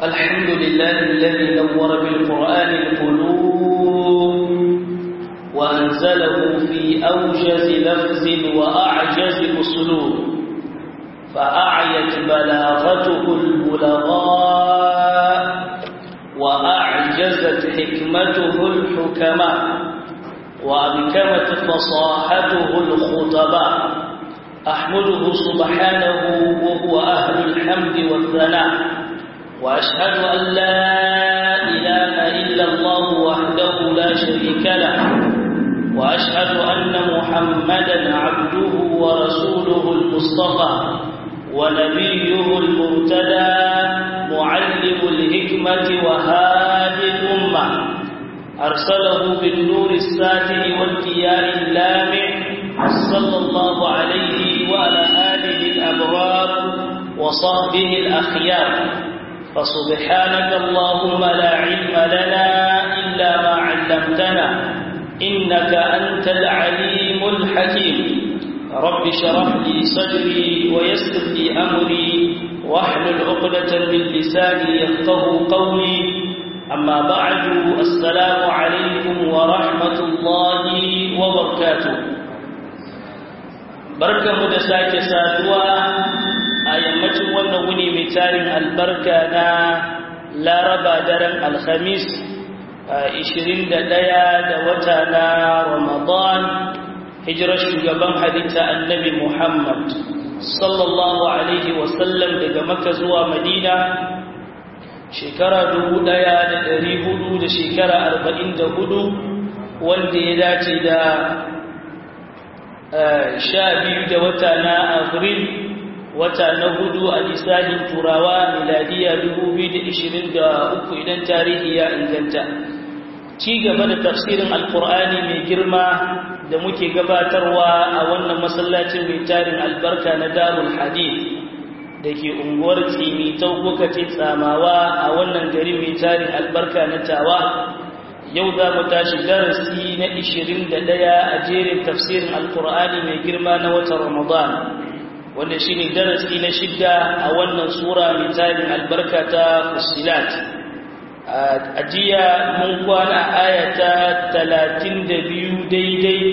الحمد لله الذي نور بالقرآن القلوب وأنزله في أوجز لفظ وأعجز أسلوب فأعيت بلاغته البلغاء وأعجزت حكمته الحكماء وأبكمت فصاحته الخطباء أحمده سبحانه وهو أهل الحمد والثناء وأشهد أن لا إله إلا الله وحده لا شريك له وأشهد أن محمدا عبده ورسوله المصطفى ونبيه المرتدى معلم الحكمة وهادي الأمة أرسله بالنور الساتر والكيان اللامع صلى الله عليه وعلى آله الأبرار وصحبه الأخيار فسبحانك اللهم لا علم لنا إلا ما علمتنا إنك أنت العليم الحكيم رب شرح لي صدري ويسر لي أمري واحلل عقدة من لساني يفقه قولي أما بعد السلام عليكم ورحمة الله وبركاته بركة مدساك سادوا أيامة ونوني متارن البركة نا لا ربا درن الخميس ishirin da ɗaya da wata na Ramadan hijirar shugaban halitta annabi Muhammad sallallahu Alaihi wasallam daga maka zuwa Madina shekara dubu ɗaya da ɗari hudu da shekara arba'in da hudu wanda ya dace da sha biyu da wata na Afril wata na hudu a lisanin turawa miladiya dubu biyu da ishirin da uku idan tarihi ya inganta ci gaba da tafsirin alkur'ani mai girma da muke gabatarwa a wannan masallacin mai tarin albarka na darul hadith da ke unguwar tsimi kuka ce tsamawa a wannan gari mai tarin albarka na tawa yau za mu tashi darasi na 21 a jerin tafsirin alkur'ani mai girma na watan ramadan wanda shine darasi na shidda a wannan sura mai tarin albarka ta fusilat a jiya mun kwana ayata talatin da biyu daidai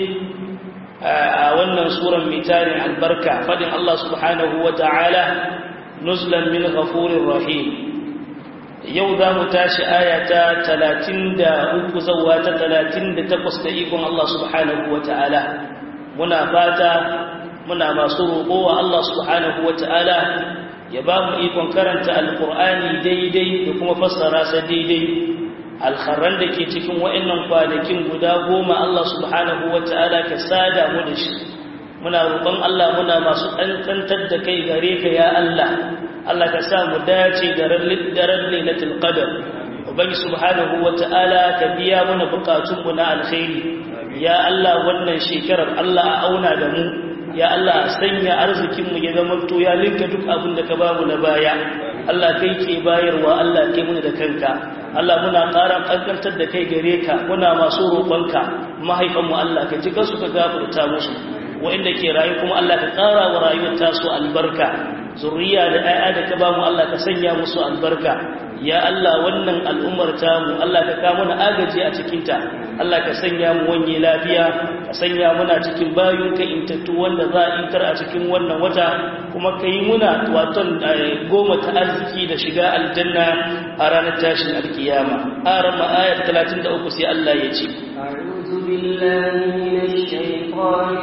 a wannan suran mai tarin albarka fadin Allah subhanahu wa ta'ala nuzlan min ghafurir rahim yau za mu tashi ayata talatin da uku zauwa ta talatin da takwas da ikon Allah subhanahu wa ta'ala muna fata muna masu roƙo wa Allah subhanahu wa ta'ala ya ba mu ikon karanta alkur'ani daidai da kuma fassara sa daidai alkharran da ke cikin wa'annan kwanakin guda goma Allah subhanahu wata'ala ka sada mu da shi muna roƙon Allah muna masu ɗanɗantar da kai gare ka ya Allah Allah ka sa mu dace da ran lailatul qadr ubangi subhanahu wata'ala ka biya mana bukatun mu na alkhairi ya Allah wannan shekarar Allah a auna da mu ya Allah sanya arzikinmu ya zama to ya linka duk abin da ka bamu na baya Allah kai ke bayarwa Allah kai muna da kanka Allah muna ƙara ƙanƙantar da kai gare ka muna masu roƙonka mahaifanmu Allah ka cika su ka gafarta musu wa'inda ke rayu kuma Allah ka ƙara wa rayuwar tasu albarka zuriya da 'ya'ya da ka bamu Allah ka sanya musu albarka ya Allah wannan al'ummar tamu Allah ka kawo mana agaji a cikinta Allah ka sanya mu wanye lafiya ka sanya muna cikin bayunka intattu wanda za a intar a cikin wannan wata kuma ka yi muna waton goma ta arziki da shiga aljanna a ranar tashin alkiyama a rama ayar 33 sai Allah ya ce أعوذ بالله من الشيطان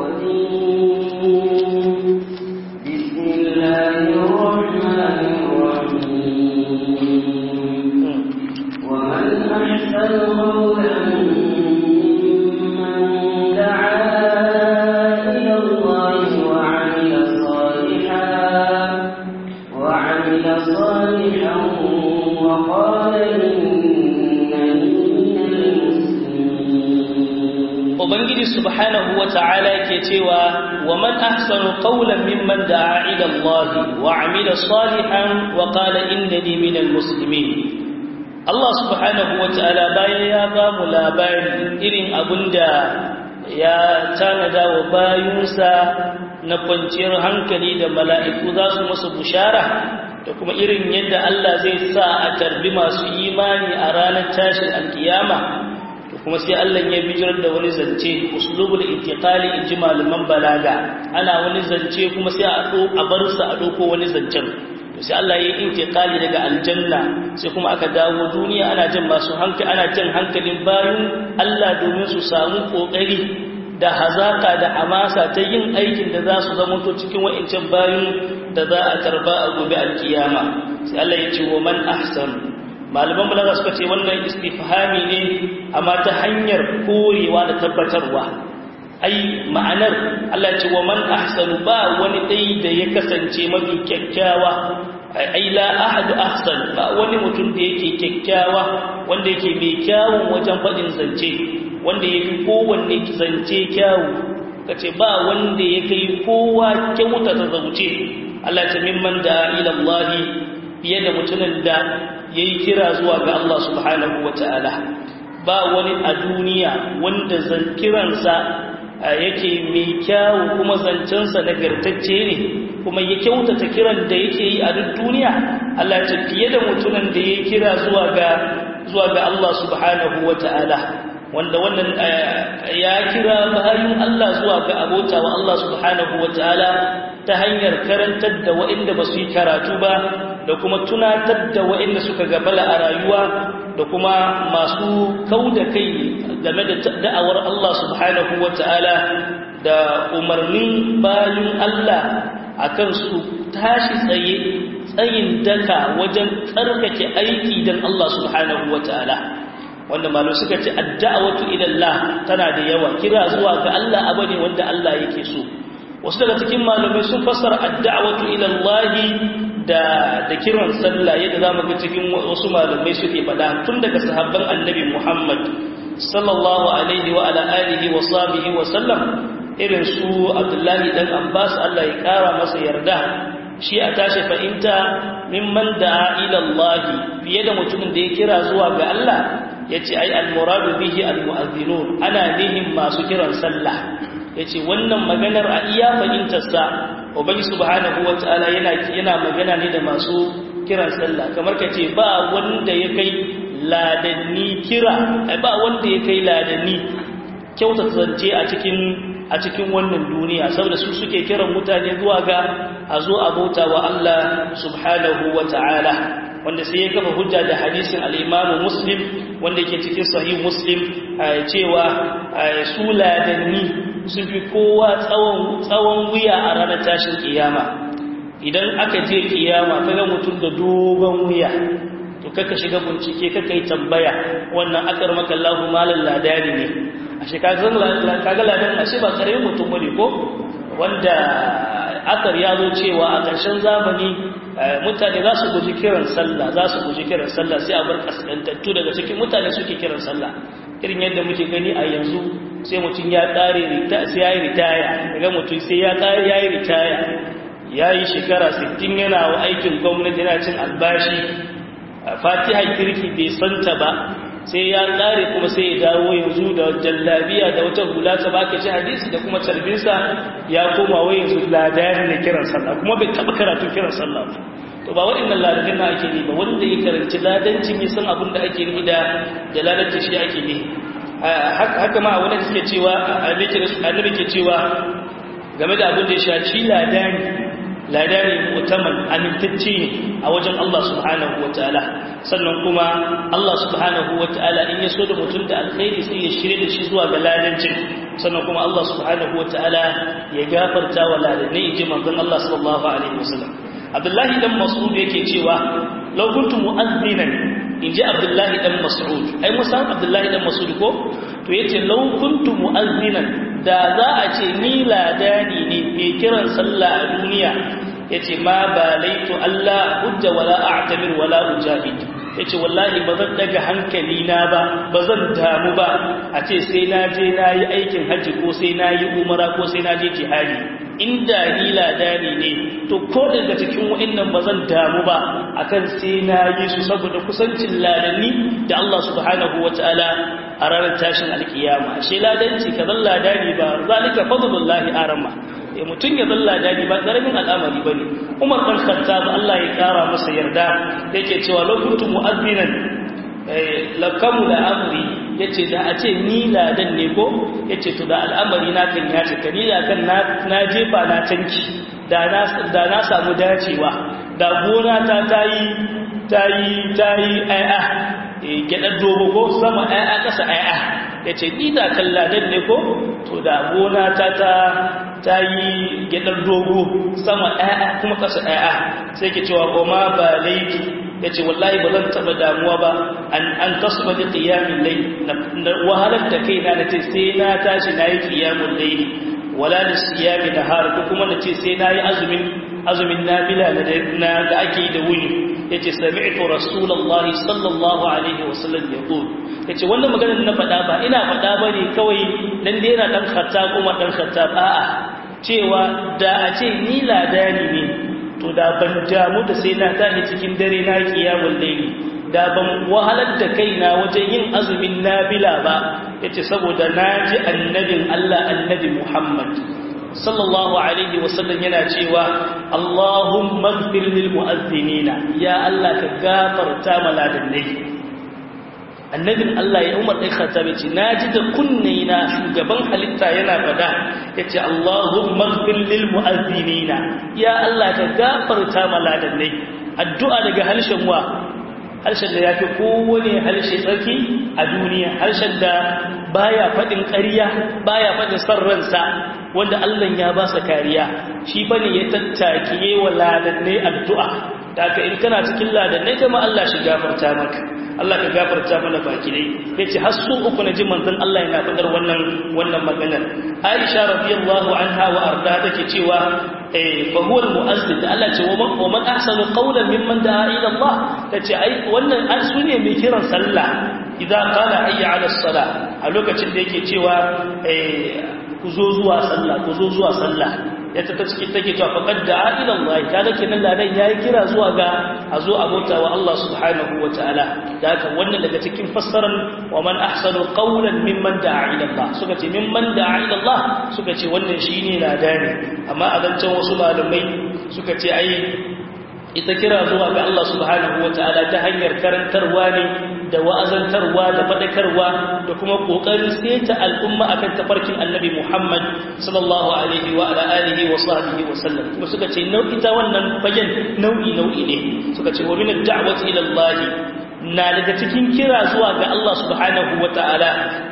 الرجيم بسم الله الرحمن الرحيم ومن أحسن قولا ممن دعا إلى الله وعمل صالحا وعمل صالحا وقال إنني من المسلمين ubangiji subhanahu wa ta'ala ke cewa wa man ahsanu qawlan mimman da'a ila Allah wa 'amila salihan wa qala innani minal muslimin Allah subhanahu wa ta'ala bayan ya ba mu labarin irin abinda ya tanada wa bayunsa na kwanciyar hankali da mala'iku za su musu bushara da kuma irin yadda Allah zai sa a tarbi masu imani a ranar tashin alkiyama to kuma sai Allah ya bijirar da wani zance uslubul intiqali in ji malaman balaga ana wani zance kuma sai a do a bar sa a doko wani zancen to sai Allah ya yi intiqali daga aljanna sai kuma aka dawo duniya ana jin masu hankali ana jin hankalin bayan Allah domin su samu kokari da hazaka da amasa ta yin aikin da za su zama to cikin wa'incan bayan da za a karba a gobe alkiyama sai Allah ya ce wa man ahsan malaman balaga suka ce wannan istifhami ne amma ta hanyar korewa da tabbatarwa ai ma'anar Allah ya ce wa man ahsanu ba wani dai da ya kasance mafi kyakkyawa ai la ahadu ahsan ba wani mutum da yake kyakkyawa wanda yake mai kyawun wajen faɗin zance wanda ya fi kowanne zance kyawu ka ce ba wanda ya kai kowa kyauta ta zauce Allah ta mimman da ilallahi fiye da mutumin da ya yi kira zuwa ga Allah subhanahu wa ta'ala ba wani a duniya wanda kiransa yake mai kyawu kuma zancensa nagartacce ne kuma ya kyautata kiran da yake yi a duk duniya Allah ta fiye da mutumin da ya kira zuwa ga zuwa ga Allah subhanahu wa ta'ala wanda wannan ya kira bayan Allah zuwa ga abota wa Allah subhanahu wa ta'ala ta hanyar karantar da waɗanda ba su yi karatu ba da kuma tunatar da waɗanda suka gabala a rayuwa da kuma masu kau da kai game da da'awar Allah subhanahu wa ta'ala da umarnin bayan Allah akan su tashi tsaye tsayin daka wajen tsarkake aiki don Allah subhanahu wa ta'ala wanda malu suka ce adda'awatu ila Allah tana da yawa kira zuwa ga Allah abane wanda Allah yake so wasu daga cikin malamai sun fassara adda'awatu ila Allah da da kiran sallah yadda zamu ga cikin wasu malamai suke faɗa tun daga sahabban annabi Muhammad sallallahu alaihi wa ala alihi wa sahbihi wa sallam irin su Abdullahi dan Abbas Allah ya kara masa yarda shi a tashi fahimta mimman da'a ila Allah fiye da mutumin da ya kira zuwa ga Allah ya ce ai almuradu bihi almu'azzinun ana nihin masu kiran sallah ya ce wannan maganar a iya fahimtarsa ubangi subhanahu wata'ala yana yana magana ne da masu kiran sallah kamar ka ce ba wanda ya kai ladanni kira ba wanda ya kai ladanni kyautata zance a cikin a cikin wannan duniya saboda su suke kiran mutane zuwa ga a zo a bauta wa Allah subhanahu wata'ala wanda sai ya kafa hujja da hadisin al'imamu muslim wanda ke cikin sahih muslim cewa su ladanni sun fi kowa tsawon wuya a ranar tashin kiyama idan aka je kiyama kaga mutum da dogon wuya to kaka shiga bincike kaka yi tambaya wannan akar maka lahu malar ladani ne a shekaru kaga ladan ashe ba kare mutum wani ko wanda akar ya zo cewa a ƙarshen zamani mutane za su guji kiran sallah za su guji kiran sallah sai a bar kaskantattu daga cikin mutane suke kiran sallah irin yadda muke gani a yanzu sai mutum ya ƙare sai ya yi ritaya daga mutum sai ya ƙare ya yi ritaya ya yi shekara 60 yana wa aikin gwamnati yana cin albashi fatiha kirki bai santa ba sai ya ƙare kuma sai ya dawo yanzu da jallabiya da wata hula ta baka ci hadisi da kuma carbinsa ya koma wai yanzu ladani da kiran sallah kuma bai taɓa karatu kiran sallah ba to ba waɗannan ladadin na ake ne ba wanda ya karanci ladancin ya san abin da ake ni da da ladancin shi ake ne haka ma wani da suke cewa annabi ke cewa game da abin da ya shaci ladani ladani mutaman amintacce ne a wajen Allah subhanahu wa ta'ala sannan kuma Allah subhanahu wa ta'ala in ya so da mutum da alkhairi sai ya shirye da shi zuwa ga ladancin sannan kuma Allah subhanahu wa ta'ala ya gafarta wa ladanai in ji manzon Allah sallallahu alaihi wasallam Abdullahi dan Mas'ud yake cewa law kuntu mu'azzinan in ji Abdullahi dan Mas'ud ai musan Abdullahi dan Mas'ud ko to yace law kuntu mu'azzinan da za a ce ni ladani ne mai kiran sallah a duniya ya ce ma ba laitu Allah hujja wala a'tamir wala ujahid ya ce wallahi ba zan daga hankali na ba ba zan damu ba a ce sai na je na yi aikin hajji ko sai na yi umara ko sai na je jihadi inda ni ladani ne to ko daga cikin wa'annan ba zan damu ba akan sai na yi su saboda kusancin ladanni da Allah subhanahu wataala a ranar tashin alkiyama shi ladanci ka zan ladani ba zalika fadlullahi arama mutum ya zalla dadi ba karamin al'amari ba ne umar ɗan khattab Allah ya kara masa yarda yake cewa lokutu mu'azzinan lakamu da amri yace da a ce ni ladan ne ko yace to da al'amari na kan ya cika ni da kan na jefa na tanki da na da na samu dacewa da gona ta tayi tayi tayi ai'a gyaɗar dogo ko sama ai'a ƙasa ai'a yace ni da kan ladan ne ko to da gona ta ta ta yi gyaɗar dogo sama ɗaya kuma ƙasa ɗaya sai ke cewa goma ba laifi ya ce wallahi ba zan taɓa damuwa ba an tasu ba da ƙiyamin lai na wahalar da kai na da ce sai na tashi na yi ƙiyamun lai wala da siyami da har ko kuma da ce sai na yi azumin azumin nafila da ake yi da wuni ya ce sami'tu rasulallah sallallahu alaihi wasallam ya ƙo ya ce wannan maganar na faɗa ba ina faɗa ba ne kawai dan da yana ɗan khatta kuma ɗan khatta a'a cewa da a ce ni ladani ne to da ban damu da sai na tashi cikin dare na kiyamul layli da ban wahalar da kaina wajen yin azumin nafila ba yace saboda naji annabin Allah annabi Muhammad sallallahu alaihi wasallam yana cewa Allahumma ighfir lil mu'azzinina ya Allah ka gafarta maladannai annabin Allah ya umar ɗai khattabi ce na ji da kunne na shugaban halitta yana fada ya ce Allahumma gfir lil mu'azzinina ya Allah ka gafarta maladannai addu'a daga harshen wa harshen da ya fi kowane harshe tsarki a duniya harshen da baya faɗin ƙarya baya faɗin son ransa wanda Allah ya ba sa kariya shi fa ne ya tattake wa ladannai addu'a da aka in kana cikin ladannai kama Allah shi gafarta maka Allah ka gafarta mana baki dai yace har su uku na ji manzon Allah yana fadar wannan wannan maganar Aisha radiyallahu anha wa arda take cewa eh fa huwa almu'azzin da Allah ce wa man wa man ahsanu qawlan mimman da'a ila Allah tace ai wannan an sune mai kiran sallah idan qala hayya ala salah a lokacin da yake cewa eh ku zo zuwa sallah ku zo zuwa sallah ya ta ta cikin take cewa faqad da'a ila Allah kaga kenan ladan yayi kira zuwa ga a zo a bauta wa Allah subhanahu wataala da haka wannan daga cikin fassarar wa man ahsanu qawlan mimman da'a ila Allah suka ce mimman da'a ila Allah suka ce wannan shine ladani amma a zancan wasu malamai suka ce ai ita kira zuwa ga Allah subhanahu wataala ta hanyar karantarwa ne da wa'azantarwa da faɗakarwa da kuma ƙoƙarin seta al'umma akan tafarkin annabi Muhammad sallallahu alaihi wa ala alihi wa sahbihi wa sallam kuma suka ce nau'i ta wannan fagen nau'i nau'i ne suka ce wa min ad-da'wati ila Allah na daga cikin kira zuwa ga Allah subhanahu wa ta'ala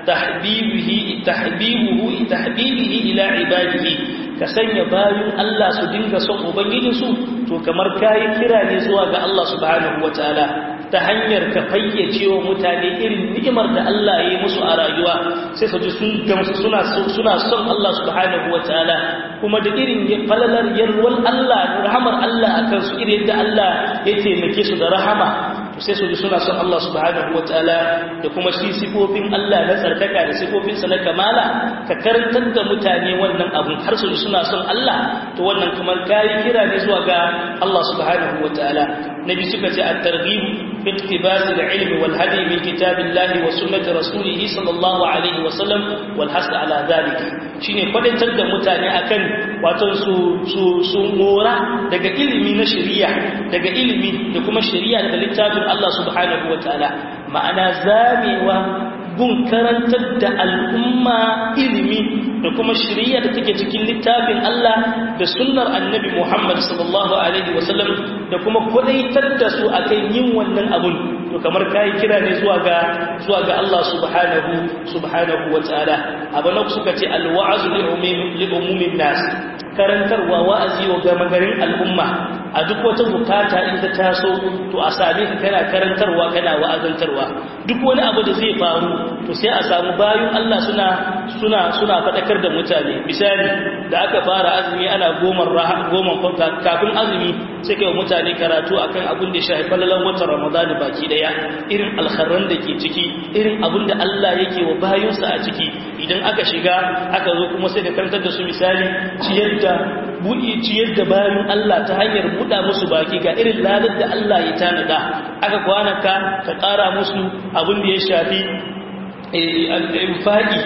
tahbibihi tahbibuhu tahbibihi ila ibadihi ka sanya bayan Allah su dinga son ubangijinsu to kamar kayi kira ne zuwa ga Allah subhanahu wa ta'ala ta hanyar ka fayyace wa mutane irin ni'imar da Allah ya yi musu a rayuwa sai su ji sun gamsu suna suna son Allah subhanahu wataala kuma da irin falalar yarwal Allah rahamar Allah akan su irin yadda Allah ya taimake su da rahama to sai su ji suna son Allah subhanahu wataala da kuma shi sifofin Allah na tsarkaka da sifofin sa na kamala ka karantar da mutane wannan abun har su ji suna son Allah to wannan kamar kai kira ne zuwa ga Allah subhanahu wataala nabi suka ce at-targhib fi iktibas al-ilm wal hadi min kitab Allah wa sunnati rasulih sallallahu alaihi wa sallam wal hasd ala dhalika shine kwadatar da mutane akan wato su su su mora daga ilimi na shari'a daga ilimi da kuma shari'a daga littafin Allah subhanahu wataala ma'ana zamewa gun karantar da al'umma ilimi da kuma shirya da take cikin littafin Allah da sunnar annabi Muhammad sallallahu Alaihi wasallam da kuma kwadaitar da su akan yin wannan abun to kamar kayi kira ne zuwa ga zuwa ga Allah subhanahu subhanahu wa ta'ala abu na suka ce alwa'azu li umumin nas karantarwa wa'azi wa gama garin al'umma a duk wata bukata in ta taso to a same ka kana karantarwa kana wa'azantarwa duk wani abu da zai faru to sai a samu bayan Allah suna suna suna fadakar da mutane misali da aka fara azumi ana goma goma kafin azumi sai kai mutane karatu akan abin da ya shafi falalan watan Ramadan baki daya irin alkharran da ke ciki irin abin da Allah yake wa bayinsa a ciki idan aka shiga aka zo kuma sai da karantar da su misali ciyar da buɗi ciyar da bayan Allah ta hanyar buɗa musu baki ga irin ladar da Allah ya tanada aka kwanaka ka ƙara musu abin da ya shafi infaki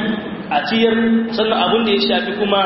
a ciyar sannan abin da ya shafi kuma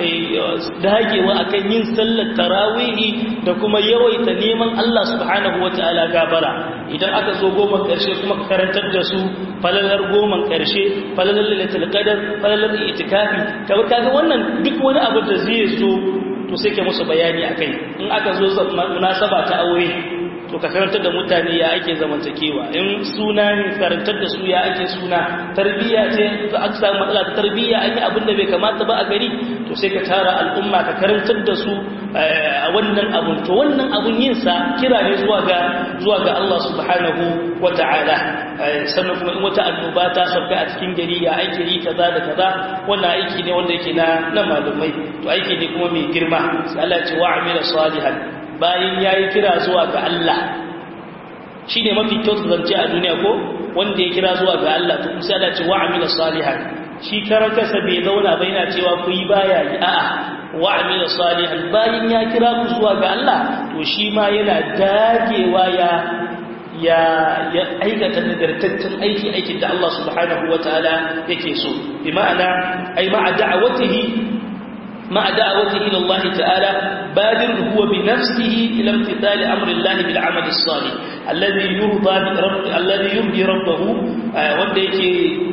dagewa akan yin sallar tarawihi da kuma yawaita neman Allah subhanahu wataala gabara idan aka zo goma karshe kuma ka karantar da su falalar goma karshe falalar lailatul qadar falalar itikafi kaga kaga wannan duk wani abu da zai zo to sai ka musu bayani akai in aka zo munasaba ta aure to ka karantar da mutane ya ake zamantakewa in suna ne karantar da su ya ake suna tarbiyya ce to aka samu matsala ta tarbiyya an yi abin da bai kamata ba a gari to sai ka tara al'umma ka karantar da su a wannan abun to wannan abun yin sa kira ne zuwa ga zuwa ga Allah subhanahu wata'ala sannan kuma in wata annoba ta sauka a cikin gari ya aiki yi kaza da kaza wannan aiki ne wanda yake na na malumai to aiki ne kuma mai girma sai Allah ya ce wa'amila salihan bayan ya yi kira zuwa ga Allah shi ne mafi kyautu zance a duniya ko wanda ya kira zuwa ga Allah to kusa da ce wa'amila salihan shi karar kasa bai zauna bai na cewa ku yi baya yi a'a wa'amila salihan bayan ya kira ku zuwa ga Allah to shi ma yana dagewa ya ya ya aikata nagartaccen aiki aikin da Allah subhanahu wataala yake so bi ma'ana ai ma'a da'awatihi مع دعوته إلى الله تعالى بادر هو بنفسه إلى امتثال أمر الله بالعمل الصالح الذي يرضى رب الذي يرضي ربه wanda yake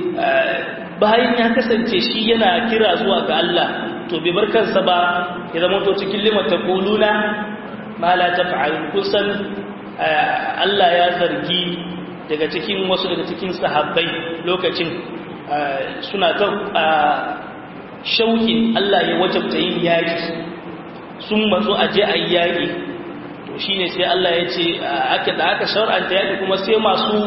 bayan ya kasance shi yana kira zuwa ga Allah to bai bar kansa ba ya zama to cikin limata quluna ma la taf'alun kusan Allah ya zargi daga cikin wasu daga cikin sahabbai lokacin suna ta shaukin Allah ya wajabta yin yaƙi sun matsu a je a yi yaƙi to shi ne sai Allah ya ce aka da aka shar'anta yaƙi kuma sai masu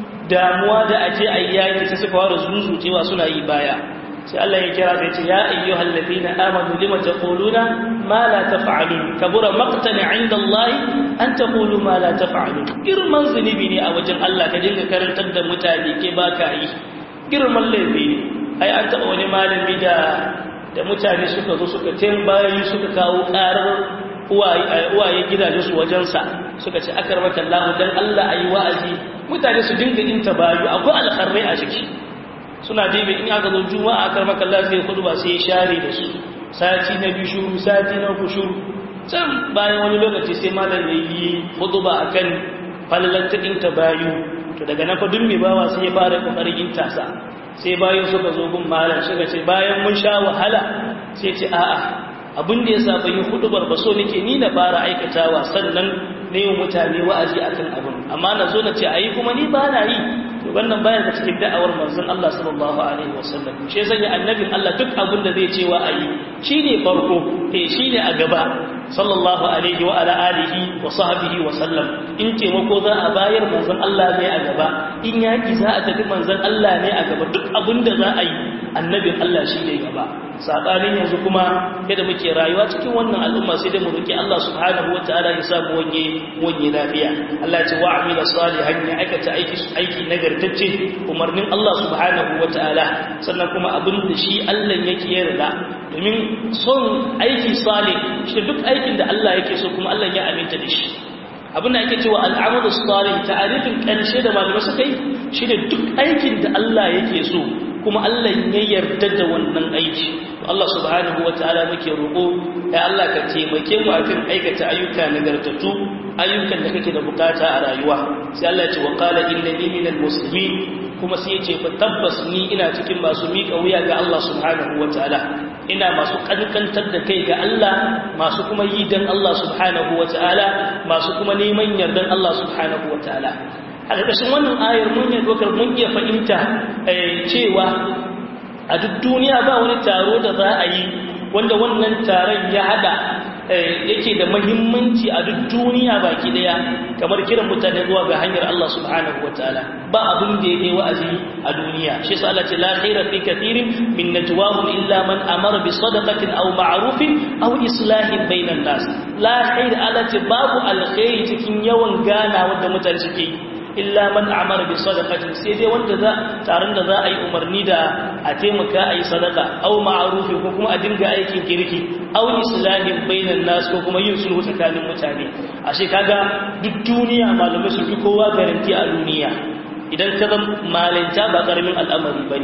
damuwa da a je a yi yaƙi sai suka fara zunzutewa suna yi baya sai Allah ya kira sai ce ya ayyu hallazina amanu lima taquluna ma la taf'alun kabura maqtan 'inda Allah an taqulu ma la taf'alun girman zunubi ne a wajen Allah ka dinga karantar da mutane ke baka yi girman laifi ne ai an taɓa wani malami da da mutane suka zo suka bayi suka kawo ƙarar uwaye gidajensu wajensa suka ce akar maka Allah dan Allah ayi wa'azi mutane su dinga yin tabayu akwai alkharrai a ciki suna dibe in aka zo juma'a akar maka Allah sai kudu ba sai share da su sati na biyu shuru sati na uku shuru can bayan wani lokaci sai malam ya yi huduba akan falalar taɗin tabayu to daga nan fa duk mai bawa sai ya fara kokarin yin tasa sai bayan suka zo gun malam suka ce bayan mun sha wahala sai ce a'a abin da ya sa ban yi hudubar ba so nake ni na fara aikatawa sannan na yi mutane wa'azi akan abin amma na zo na ce ayi kuma ni ba na yi to wannan bayan da cikin da'awar manzon Allah sallallahu alaihi wasallam shi ya sanya annabin Allah duk abin da zai ce wa ayi shine farko eh shine a gaba sallallahu alaihi wa ala alihi wa sahbihi wa sallam in taimako za a bayar manzon Allah ne a gaba in yaki za a tafi manzon Allah ne a gaba duk abin da za a yi annabin Allah shi ne gaba sabanin yanzu kuma yadda muke rayuwa cikin wannan al'umma sai da mu roki Allah subhanahu wataala ya sa mu wanye wanye lafiya Allah ya ce wa amila salihan ya aikata aiki aiki nagartacce umarnin Allah subhanahu wataala sannan kuma abin da shi Allah yake yarda domin son aiki salih shi duk aikin da Allah yake so kuma Allah ya aminta da shi abin da ake cewa al'amalu salih ta'arifin ƙarshe da malamai suka yi shi ne duk aikin da Allah yake so kuma Allah ya yarda da wannan aiki Allah subhanahu wataala muke roƙo ya Allah ka taimake mu akan aikata ayyuka nagartattu ayyukan da kake da bukata a rayuwa sai Allah ya ce wa qala innani minal muslimin kuma sai ya ce fa tabbas ni ina cikin masu miƙa wuya ga Allah subhanahu wataala ina masu kankantar da kai ga Allah masu kuma yi dan Allah subhanahu wataala masu kuma neman yardan Allah subhanahu wataala a ƙarƙashin wannan ayar mun yi dokar mun iya fahimta cewa a duk duniya ba wani taro da za a yi wanda wannan taron ya hada yake da mahimmanci a duk duniya baki daya kamar kiran mutane zuwa ga hanyar Allah subhanahu wataala ba abin da yake wa'azi a duniya shi yasa Allah ce la khaira fi kathirin min najwahum illa man amara bi sadaqatin aw ma'rufin aw islahin bainan nas la khair Allah ce babu alkhairi cikin yawan gana wanda mutane suke yi illa man amara bi sadaqatin sai dai wanda za taron da za a yi umarni da a taimaka a yi sadaka aw ma'rufi ko kuma a dinga aikin kirki aw islahin bainan nas ko kuma yin sulhu tsakanin mutane ashe kaga duk duniya malamai su fi kowa garanti a duniya idan ka zama malanta ba karamin al'amari bane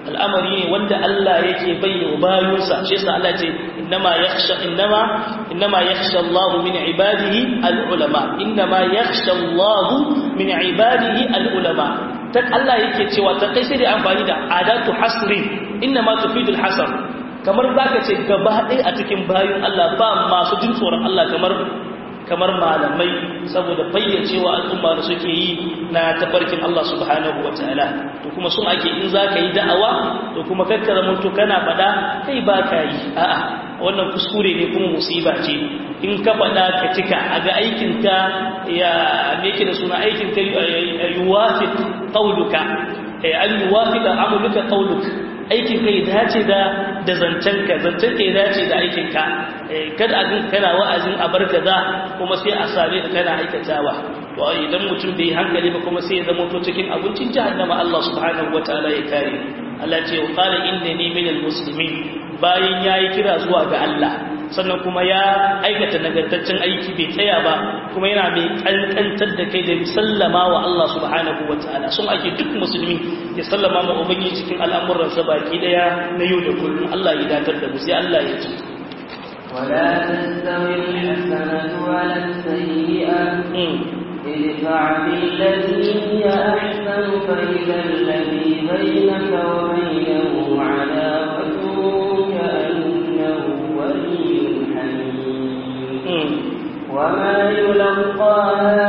al'amari ne wanda Allah yake bayyana bayinsa shi yasa Allah ce innama yakhsha innama innama yakhsha Allah min ibadihi al-ulama innama yakhsha Allah min ibadihi al-ulama tak Allah yake cewa ta kai sai da amfani da adatu hasrin innama tufidul hasr kamar zaka ce gaba ɗaya a cikin bayin Allah ba masu jin tsoron Allah kamar kamar malamai saboda fayyacewa al'umma da suke yi na tafarkin Allah subhanahu wa ta'ala to kuma sun ake in za ka yi da'awa to kuma kakkara mutu kana faɗa kai ba ka yi a'a wannan kuskure ne kuma musiba ce in ka faɗa ka cika a ga aikinka ya meke da suna aikinka yuwafi ƙauluka an yuwafi da amurka ƙauluka aikin kai dace da da zancenka zancenka ya dace da aikinka kada a kana wa'azin a bar kaza kuma sai a same ka kana aikatawa to idan mutum bai hankali ba kuma sai ya zama to cikin abincin jahannama Allah subhanahu wataala ya kare Allah ce wa qala innani minal muslimin bayan yayi kira zuwa ga Allah sannan kuma ya aikata nagartaccen aiki bai tsaya ba kuma yana mai kankantar da kai da sallama wa Allah subhanahu wa ta'ala sun ake duk musulmi ya sallama ma ubangi cikin al'amuransa baki daya na yau da kullum Allah ya datar da mu sai Allah ya ce ولا تستوي الحسنة ولا السيئة ادفع بالتي هي أحسن فإذا الذي بينك وبينه عداوة كأنه ولي حميم وما يلقاها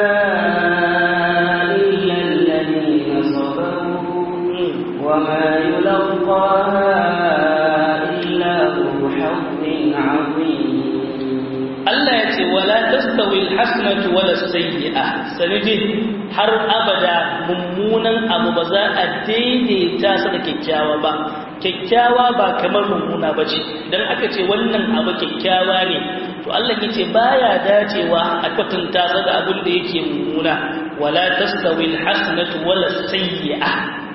إلا الذين صبروا وما يلقاها إلا ذو حظ عظيم Allah ya ce wala tastawi alhasanatu wala sayyi'a sanidin har abada mummunan abu ba za a daidaita su da kyakkyawa ba kyakkyawa ba kamar mummuna ba ce idan aka ce wannan abu kyakkyawa ne to Allah ya ce baya dacewa a kwatanta sa da abin da yake mummuna wala tastawi alhasanatu wala sayyi'a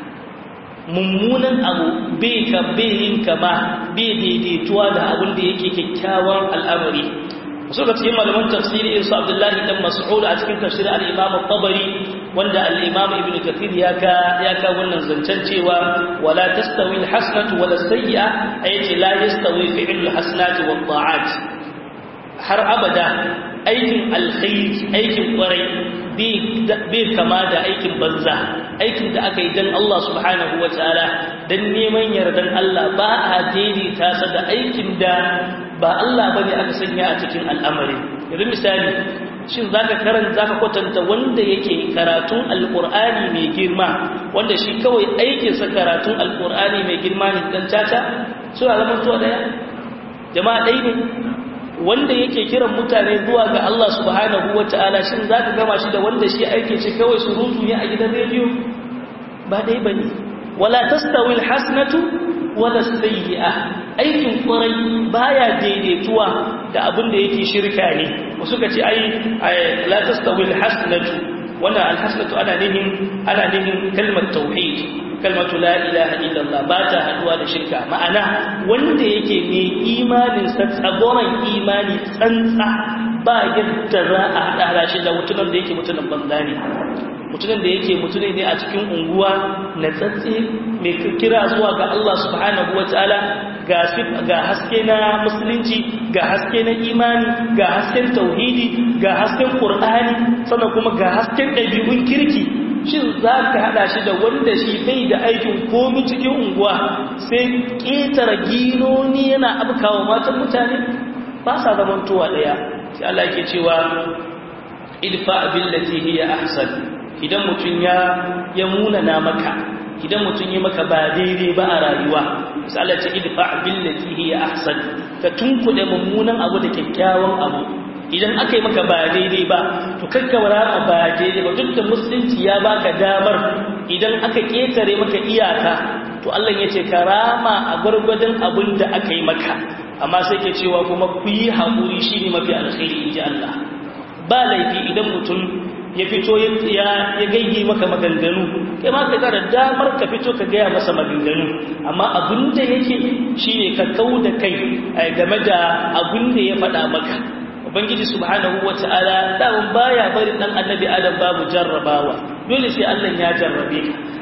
mummunan abu bai ka bai yin kama bai daidaituwa da abin da yake kyakkyawan al'amari suka cikin malaman tafsiri irin su Abdullahi dan Mas'ud a cikin tafsirin al-Imam al-Tabari wanda al-Imam Ibn Kathir ya ka ya ka wannan zancen cewa wala tastawi al-hasanatu wala sayyi'a ayati la yastawi fi'l al-hasanati wat ta'at har abada aikin alkhairi aikin kwarai bai kama da aikin banza aikin da aka yi dan Allah subhanahu wa ta'ala dan neman yardan Allah ba a daidaita sa da aikin da ba Allah bane aka sanya a cikin al'amari yanzu misali shin zaka karanta zaka kwatanta wanda yake karatun alqur'ani mai girma wanda shi kawai aikin sa karatun alqur'ani mai girma ne dan tata suna zaman to daya jama'a dai ne wanda yake kiran mutane zuwa ga Allah subhanahu wataala shin zaka gama shi da wanda shi aike shi kawai surutu ne a gidan rediyo ba dai bane wala tastawi alhasanatu wala sayyi'a aikin kwarai baya daidaituwa da abin da yake shirka ne wasu ka ce ai la tastawi alhasanatu wannan alhasanatu ana nihin ana nihin kalmar tauhid kalmatu la ilaha illallah ba ta haduwa da shirka ma'ana wanda yake mai imanin sa tsagoran imani tsantsa ba yadda za a hada shi da mutumin da yake mutumin banza ne mutumin da yake mutumin ne a cikin unguwa na tsatsi mai kira zuwa ga Allah subhanahu wa ta'ala ga haske na musulunci ga haske na imani ga hasken tauhidi ga hasken ƙur'ani sannan kuma ga hasken ɗabi'un kirki shin za ka haɗa shi da wanda shi bai da aikin komi cikin unguwa sai ƙetare ginoni yana abkawa matan mutane ba sa zamantowa ɗaya sai Allah ke cewa idfa billati hiya ahsan idan mutum ya ya munana maka idan mutum ya maka ba daidai ba a rayuwa misali ce idfa billati hiya ahsan ka tunkuɗe mummunan abu da kyakkyawan abu idan aka yi maka ba daidai ba to kakkawara ba daidai ba duk da musulunci ya baka damar idan aka ketare maka iyaka to Allah ya ce karama a gwargwadon abin da aka yi maka amma sai ke cewa kuma ku yi haƙuri shi ne mafi alkhairi in ji Allah ba laifi idan mutum ya fito ya gaigi maka maganganu kai ma ka da damar ka fito ka gaya masa maganganu amma abin da yake shi ne ka kau da kai game da abin da ya faɗa maka ubangiji subhanahu wata'ala daman baya bari dan annabi adam babu jarrabawa dole sai Allah ya jarrabe ka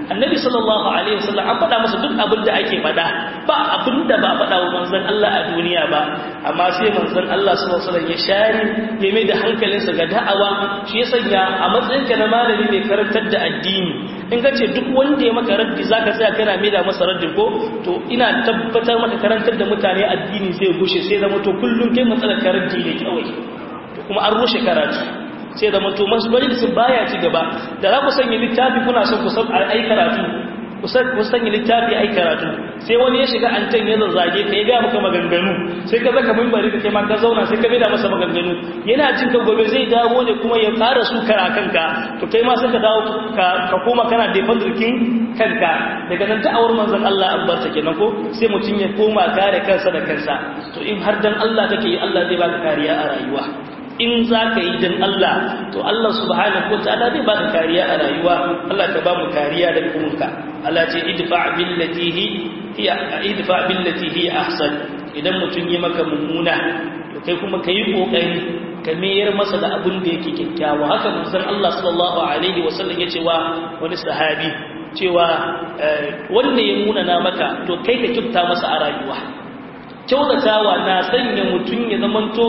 annabi sallallahu alaihi wasallam an faɗa masa duk abin da ake faɗa ba abin da ba faɗa wa manzon Allah a duniya ba amma sai manzon Allah sallallahu alaihi wasallam ya share ya mai da hankalinsa ga da'awa shi ya sanya a matsayinka na malami mai karantar da addini in ka ce duk wanda ya maka raddi zaka tsaya kana mai da masa raddi ko to ina tabbatar maka karantar da mutane addini zai gushe sai zama to kullum kai matsalar karanti ne kawai kuma an rushe karatu sai da manto masu majalisun baya ci gaba da za ku sanya littafi kuna son ku san ai karatu ku sanya littafi ai karatu sai wani ya shiga antan ya zazzage ka ya ga maka maganganu sai ka zaka mimbari ka kai ma ka zauna sai ka da masa maganganu yana jin ka gobe zai dawo ne kuma ya ƙara su kara kanka to kai ma sai ka dawo ka koma kana defend rikin kanka daga nan da'awar manzon Allah an bar ta kenan ko sai mutum ya koma kare kansa da kansa to in har dan Allah kake yi Allah zai baka kariya a rayuwa in za ka yi don Allah to Allah subhanahu wa ta'ala zai baka kariya a rayuwa Allah ka ba mu kariya da kumunka Allah ce idfa billati hi hiya idfa billati hi ahsan idan mutun yi maka mummuna to kai kuma kai kokari ka mayar masa da abin da yake kyakkyawa haka manzon Allah sallallahu alaihi wasallam ya ce wa wani sahabi cewa wanda ya munana maka to kai ka kifta masa a rayuwa kyautatawa na sanya mutum ya zamanto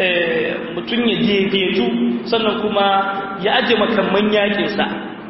mutum ya daidaitu sannan kuma ya aje makamman yakinsa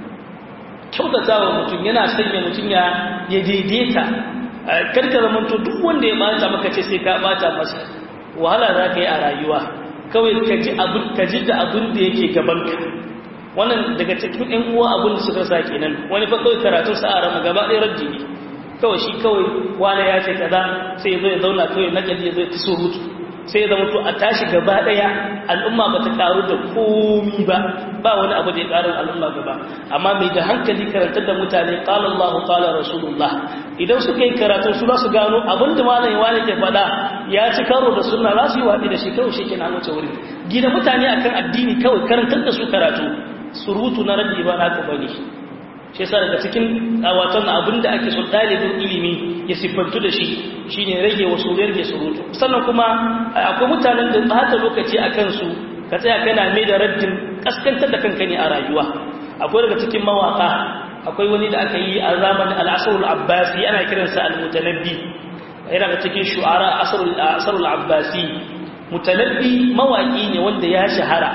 kyautatawa mutum yana sanya mutum ya daidaita karka zamanto duk wanda ya bata maka ce sai ka bata masa wahala za ka yi a rayuwa kawai ka ji da abin da yake gabanka wannan daga cikin ‘yan uwa abin da suka sa kenan wani fa kawai karatun sa'ara mu gaba ɗaya rajji ne kawai shi kawai wani ya ce kaza sai ya zo ya zauna kawai na ƙalli ya zo ya ta surutu sai ya zama to a tashi gaba ɗaya al'umma ba ta ƙaru da komi ba ba wani abu da ya ƙarin al'umma gaba amma mai da hankali karantar da mutane ƙala Allah ƙala Rasulullah idan suka yi karatun su za su gano abin da malam wani ke faɗa ya ci karo da sunna za su yi waɗi da shi kawai shi ke na wuce wuri gina mutane akan addini kawai karantar da su karatu surutu na rabbi ba naka bane shi yasa daga cikin watan abinda ake so dalibin ilimi ya siffantu da shi shine rage wasu rage surutu sannan kuma akwai mutanen da bata lokaci a kansu ka tsaya kana mai da raddin kaskantar da kanka ne a rayuwa akwai daga cikin mawaka akwai wani da aka yi a zamanin al-asrul abbasi ana kiransa al-mutanabbi yana da cikin shu'ara asrul abbasi mutanabbi mawaki ne wanda ya shahara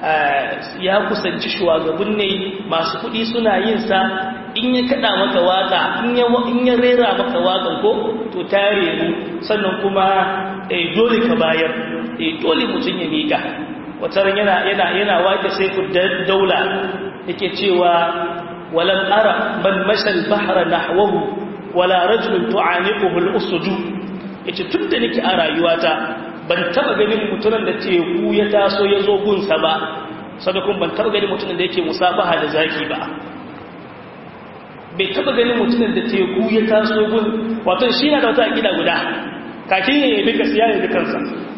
ya kusanci shugaban ne masu kuɗi suna yin sa in ya kada maka waka in ya rera maka wakan ko to ta reru sannan kuma dole ka bayar dole mutum ya miƙa wata ran yana yana yana wake sai ku daula yake cewa walam ara man mashal bahra nahwahu wala rajulun tu'aniquhu al-usdu yace tunda nake a rayuwata ban taba ganin mutumin da teku ya taso ya zo gunsa ba sadakun ban taba ganin mutumin da yake musafaha da zaki ba bai taba ganin mutumin da teku ya taso gun wato shi na da wata akida guda kakin ya yabe ka sai ya yabe kansa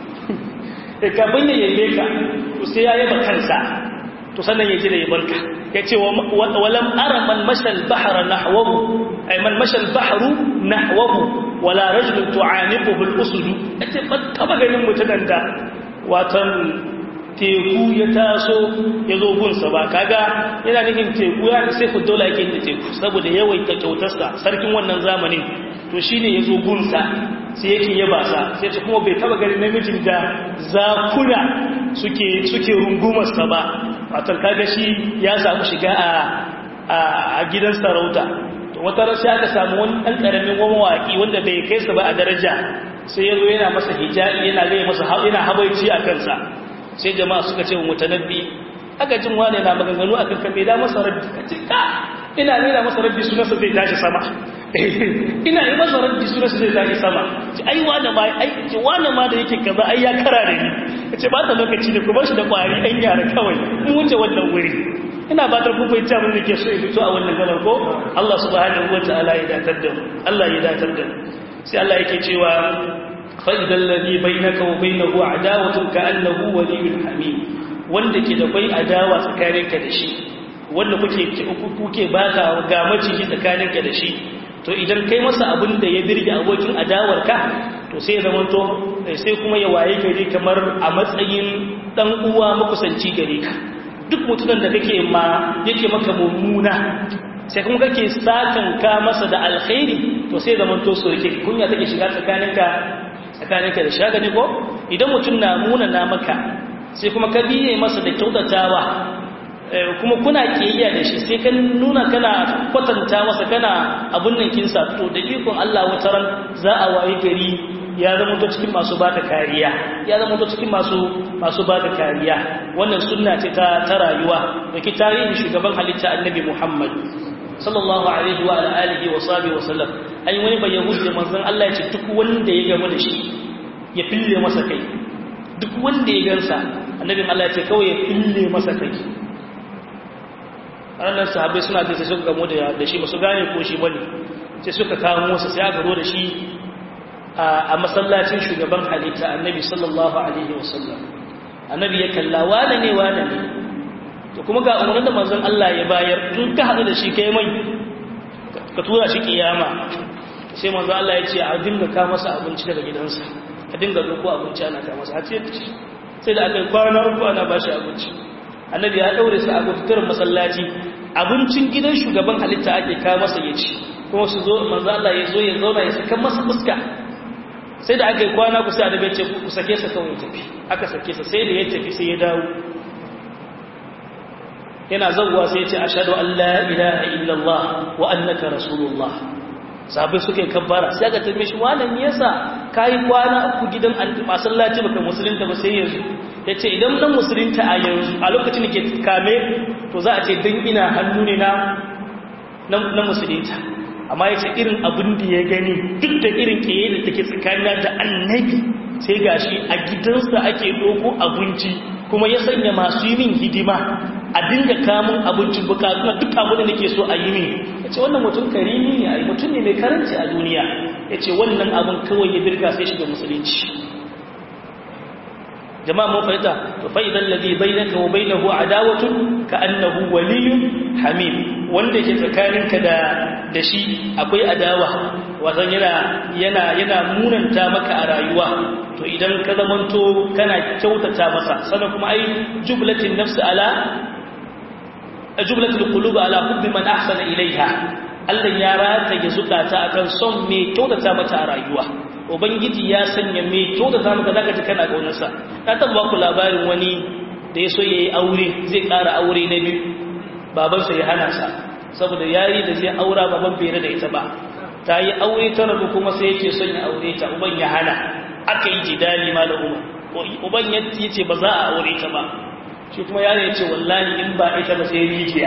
kafin ya yabe ka to sai ya yaba kansa to sannan ya ji da yabarka ya ce walam ara man mashal bahra nahwahu ay man mashal bahru nahwahu wala rajulun tu'aniquhu al-usud ace ban taba ganin mutunan da watan teku ya taso ya zo gunsa ba kaga yana nufin teku ya sai ku dola yake da teku saboda yawaita kyautarsa sarkin wannan zamanin to shine ya zo gunsa sai yake yaba sa sai ta kuma bai taba ganin namijin da zakuna suke suke rungumarsa ba watan kaga shi ya samu shiga a a gidan sarauta wata rasu aka samu wani ɗan ƙaramin mawaƙi wanda bai kai sa ba a daraja sai ya zo yana masa hijabi yana gaya masa yana habaici a kansa sai jama'a suka ce wa mutanabbi aka jin wane na maganganu akan kan bai da masa rabbi a ce ka ina nuna masa rabbi sunansa zai tashi sama ina yi masa rabbi sunansa zai tashi sama ce ai wane ma ai ce wane ma da yake kaza ai ya kara da ni ce ba ta lokaci ne ku bar shi da kwari ɗan yara kawai mun wuce wannan wuri ina ba ta kuma ita mun nake so in fito a wannan gabar ko Allah subhanahu wataala ya datar da mu Allah ya datar da mu sai Allah yake cewa fa idal ladhi bainaka wa bainahu adawatun ka annahu waliyyun hamim wanda ke da kai adawa tsakaninka da shi wanda kuke kuke baka ga maciji tsakaninka da shi to idan kai masa abin da ya birge abokin adawarka to sai ya zamanto sai kuma ya waye gari kamar a matsayin dan uwa makusanci gare ka duk mutumin da kake ma yake maka mummuna sai kuma kake sakan ka masa da alkhairi to sai zaman to soyayya kunya take shiga tsakaninka tsakaninka da shagani ko idan mutum na muna na maka sai kuma ka biye masa da kyautatawa kuma kuna kiyayya da shi sai ka nuna kana kwatanta masa kana abun nan kinsa to da ikon Allah wataran za a wayi gari ya zama to cikin masu baka kariya ya zama to cikin masu masu baka kariya wannan sunna ce ta ta rayuwa da ki tarihin shugaban halitta annabi Muhammad sallallahu alaihi wa alihi wa sahbihi wa sallam ai wani bai yahudi manzon Allah ya ce duk wanda ya gamu da shi ya fille masa kai duk wanda ya gansa annabin Allah ya ce kawai ya fille masa kai ranar sahabbai suna da sai suka gamu da shi ba su gane ko shi bane sai suka kawo masa sai aka zo da shi a masallacin shugaban halitta annabi sallallahu alaihi wasallam annabi ya kalla wane ne wane ne to kuma ga umarnin da manzon Allah ya bayar in ka haɗu da shi kai mai ka tura shi kiyama sai manzon Allah ya ce a dinga ka masa abinci daga gidansa a dinga doko abinci ana ka masa a ce sai da aka yi kwana uku ana ba shi abinci annabi ya daure su a gututar masallaci abincin gidan shugaban halitta ake ka masa ya ci kuma su zo manzon Allah ya zo ya zauna ya saka masa fuska sai da aka yi kwana ku sai adabai ce ku sake sa kawai tafi aka sake sa sai da ya tafi sai ya dawo yana zauwa sai ya ce ashhadu an la ilaha illallah wa annaka rasulullah sabai suka yi kabbara sai aka tambaye shi wannan me yasa kai kwana uku gidan masallaci baka musulunta ba sai yanzu yace idan dan musulunta a yanzu a lokacin da ke kame to za a ce dan ina hannu ne na na musulunta amma ya ce irin abin da ya gani duk da irin ƙeye da take tsakanina da annabi sai ga shi a gidansa ake doko abinci kuma ya sanya masu yi min hidima a dinga kamun abincin bukatu na duk abin da nake so a yi min ya ce wannan mutum karimi ne a mutum ne mai karanci a duniya ya ce wannan abin kawai ya birga sai shiga musulunci jama'a mun fahimta to fa idan ladhi bainaka wa bainahu adawatun ka annahu waliyyun hamim wanda ke tsakaninka da da shi akwai adawa wazan yana yana yana munanta maka a rayuwa to idan ka zamanto kana kyautata masa sannan kuma ai jumlatin nafs ala jumlatul qulub ala hubbi man ahsana ilaiha Allah ya rata ya zukata akan son me kyautata mata a rayuwa ubangiji ya sanya me kyautata maka zaka ji kana kaunarsa na taba ku labarin wani da ya so yayi aure zai ƙara aure na biyu babansa ya hana sa saboda yayi da zai aura baban bai da ita ba ta yi aure ta rabu kuma sai yake son ya aure ta uban ya hana aka yi jidali ma da umar uban ya ce ba za a aure ta ba shi kuma yaro ya ce wallahi in ba ita ba sai rijiya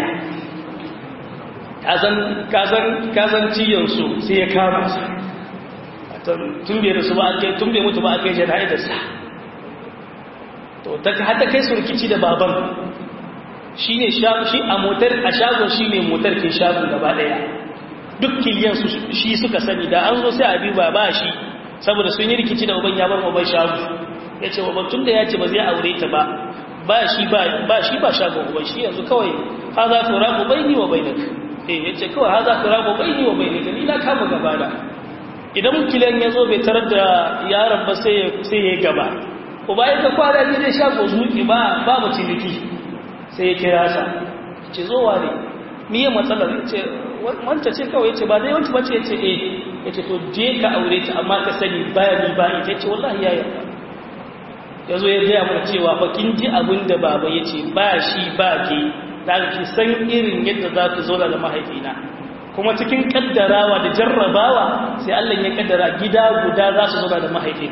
kazan ciyarsu sai ya kama su tun bai rasu ba ake tun bai mutu ba ake jana'idarsa to ta hata kai surkici da baban shi ne shi a motar a shagon shi ne motar ke shagon gaba daya duk kiliyan shi suka sani da an zo sai a duba ba shi saboda sun yi rikici da uban ya bar uban shago ya ce uban tun da ya ce ba zai aure ta ba ba shi ba shi ba shagon uban shi yanzu kawai ha za ku rabu bai ni wa bai naka eh ya ce kawai ha za ku rabu bai ni wa bai naka ni na kama gaba da idan kiliyan ya zo bai tarar da yaron ba sai ya gaba uba ya ta kwana ne zai shago zuki ba babu ciniki sai ya kira sa ce zo wane miye matsalar ya ce wanta ce kawai ce ba dai wanta bace ya ce eh ya ce to je ka aure ta amma ka sani baya ni ba ita ce wallahi ya yarda ya zo ya gaya mana cewa fa kin ji abin da baba ya ce ba shi ba ke da ki san irin yadda za ku zauna da mahaifina kuma cikin kaddarawa da jarrabawa sai Allah ya kaddara gida guda za su zauna da mahaifin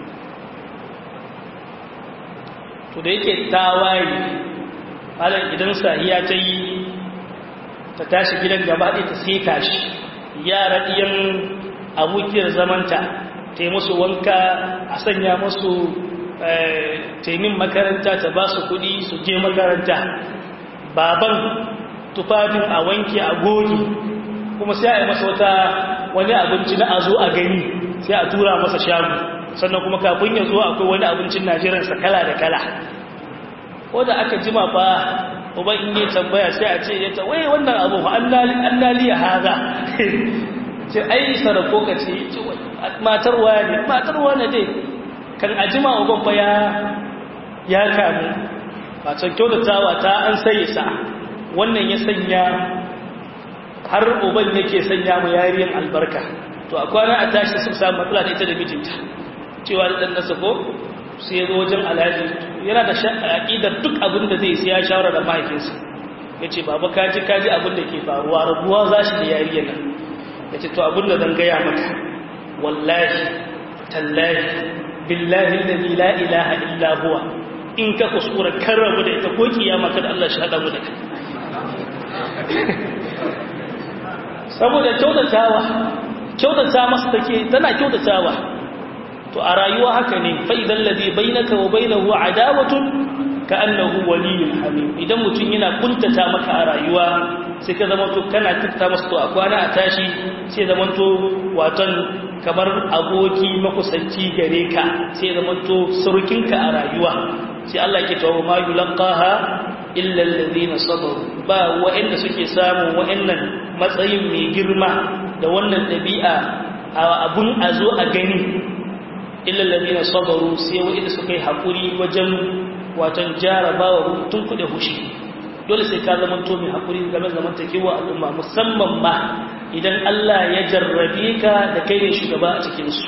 to da yake tawaye halin idan sahiya ta yi ta tashi gidan gaba ɗaya ta sai tashi yara ɗiyan abokiyar zamanta ta yi musu wanka a sanya musu taimin makaranta ta ba su kuɗi su je makaranta baban tufafin a wanke a goge kuma sai a yi masa wata wani abinci na a zo a gani sai a tura masa shagu sannan kuma kafin ya zo akwai wani abincin najeriyansa kala da kala ko da aka jima fa uban in yi tambaya sai a ce yata wai wannan abu fa annali ya haza ce ai sarako ka ce matar waya ne matar waya ne kan a jima uban fa ya ya kamu ba can kyautatawa ta an sai sa wannan ya sanya har uban yake sanya mu yariyan albarka to a kwana a tashi sun samu matsala da ita da mijinta cewa da ɗan nasa ko sai ya zo wajen alhaji yana da aƙidar duk abin da zai sai ya shawara da mahaifinsa ya ce baba kaji kaji abin da ke faruwa rabuwa za shi da yariyan nan ya ce to abin da zan gaya maka wallahi tallahi billahi alladhi la ilaha illa huwa in ka kuskura kan rabu da ita ko kiyama kada Allah shi hada mu da kai saboda kyautatawa kyautata masa take tana kyautatawa to a rayuwa haka ne fa idan ladhi bainaka wa bainahu adawatun ka annahu waliyyun hamim idan mutum yana kuntata maka a rayuwa sai ka zama to kana kyautata masa to a kwana a tashi sai zama to watan kamar aboki makusanci gare ka sai zama to surukinka a rayuwa sai Allah ke tawo ma yulqaha illa alladhina sabaru ba wa'anda suke samun wa'annan matsayin mai girma da wannan dabi'a abun azo a gani illa alladhina sabaru sai wa'anda suka yi hakuri wajen watan jarabawa tun kuɗe hushi dole sai ka zama to mai hakuri game da zamantakewa al'umma musamman ma idan Allah ya jarrabe ka da kai ne shugaba a cikin su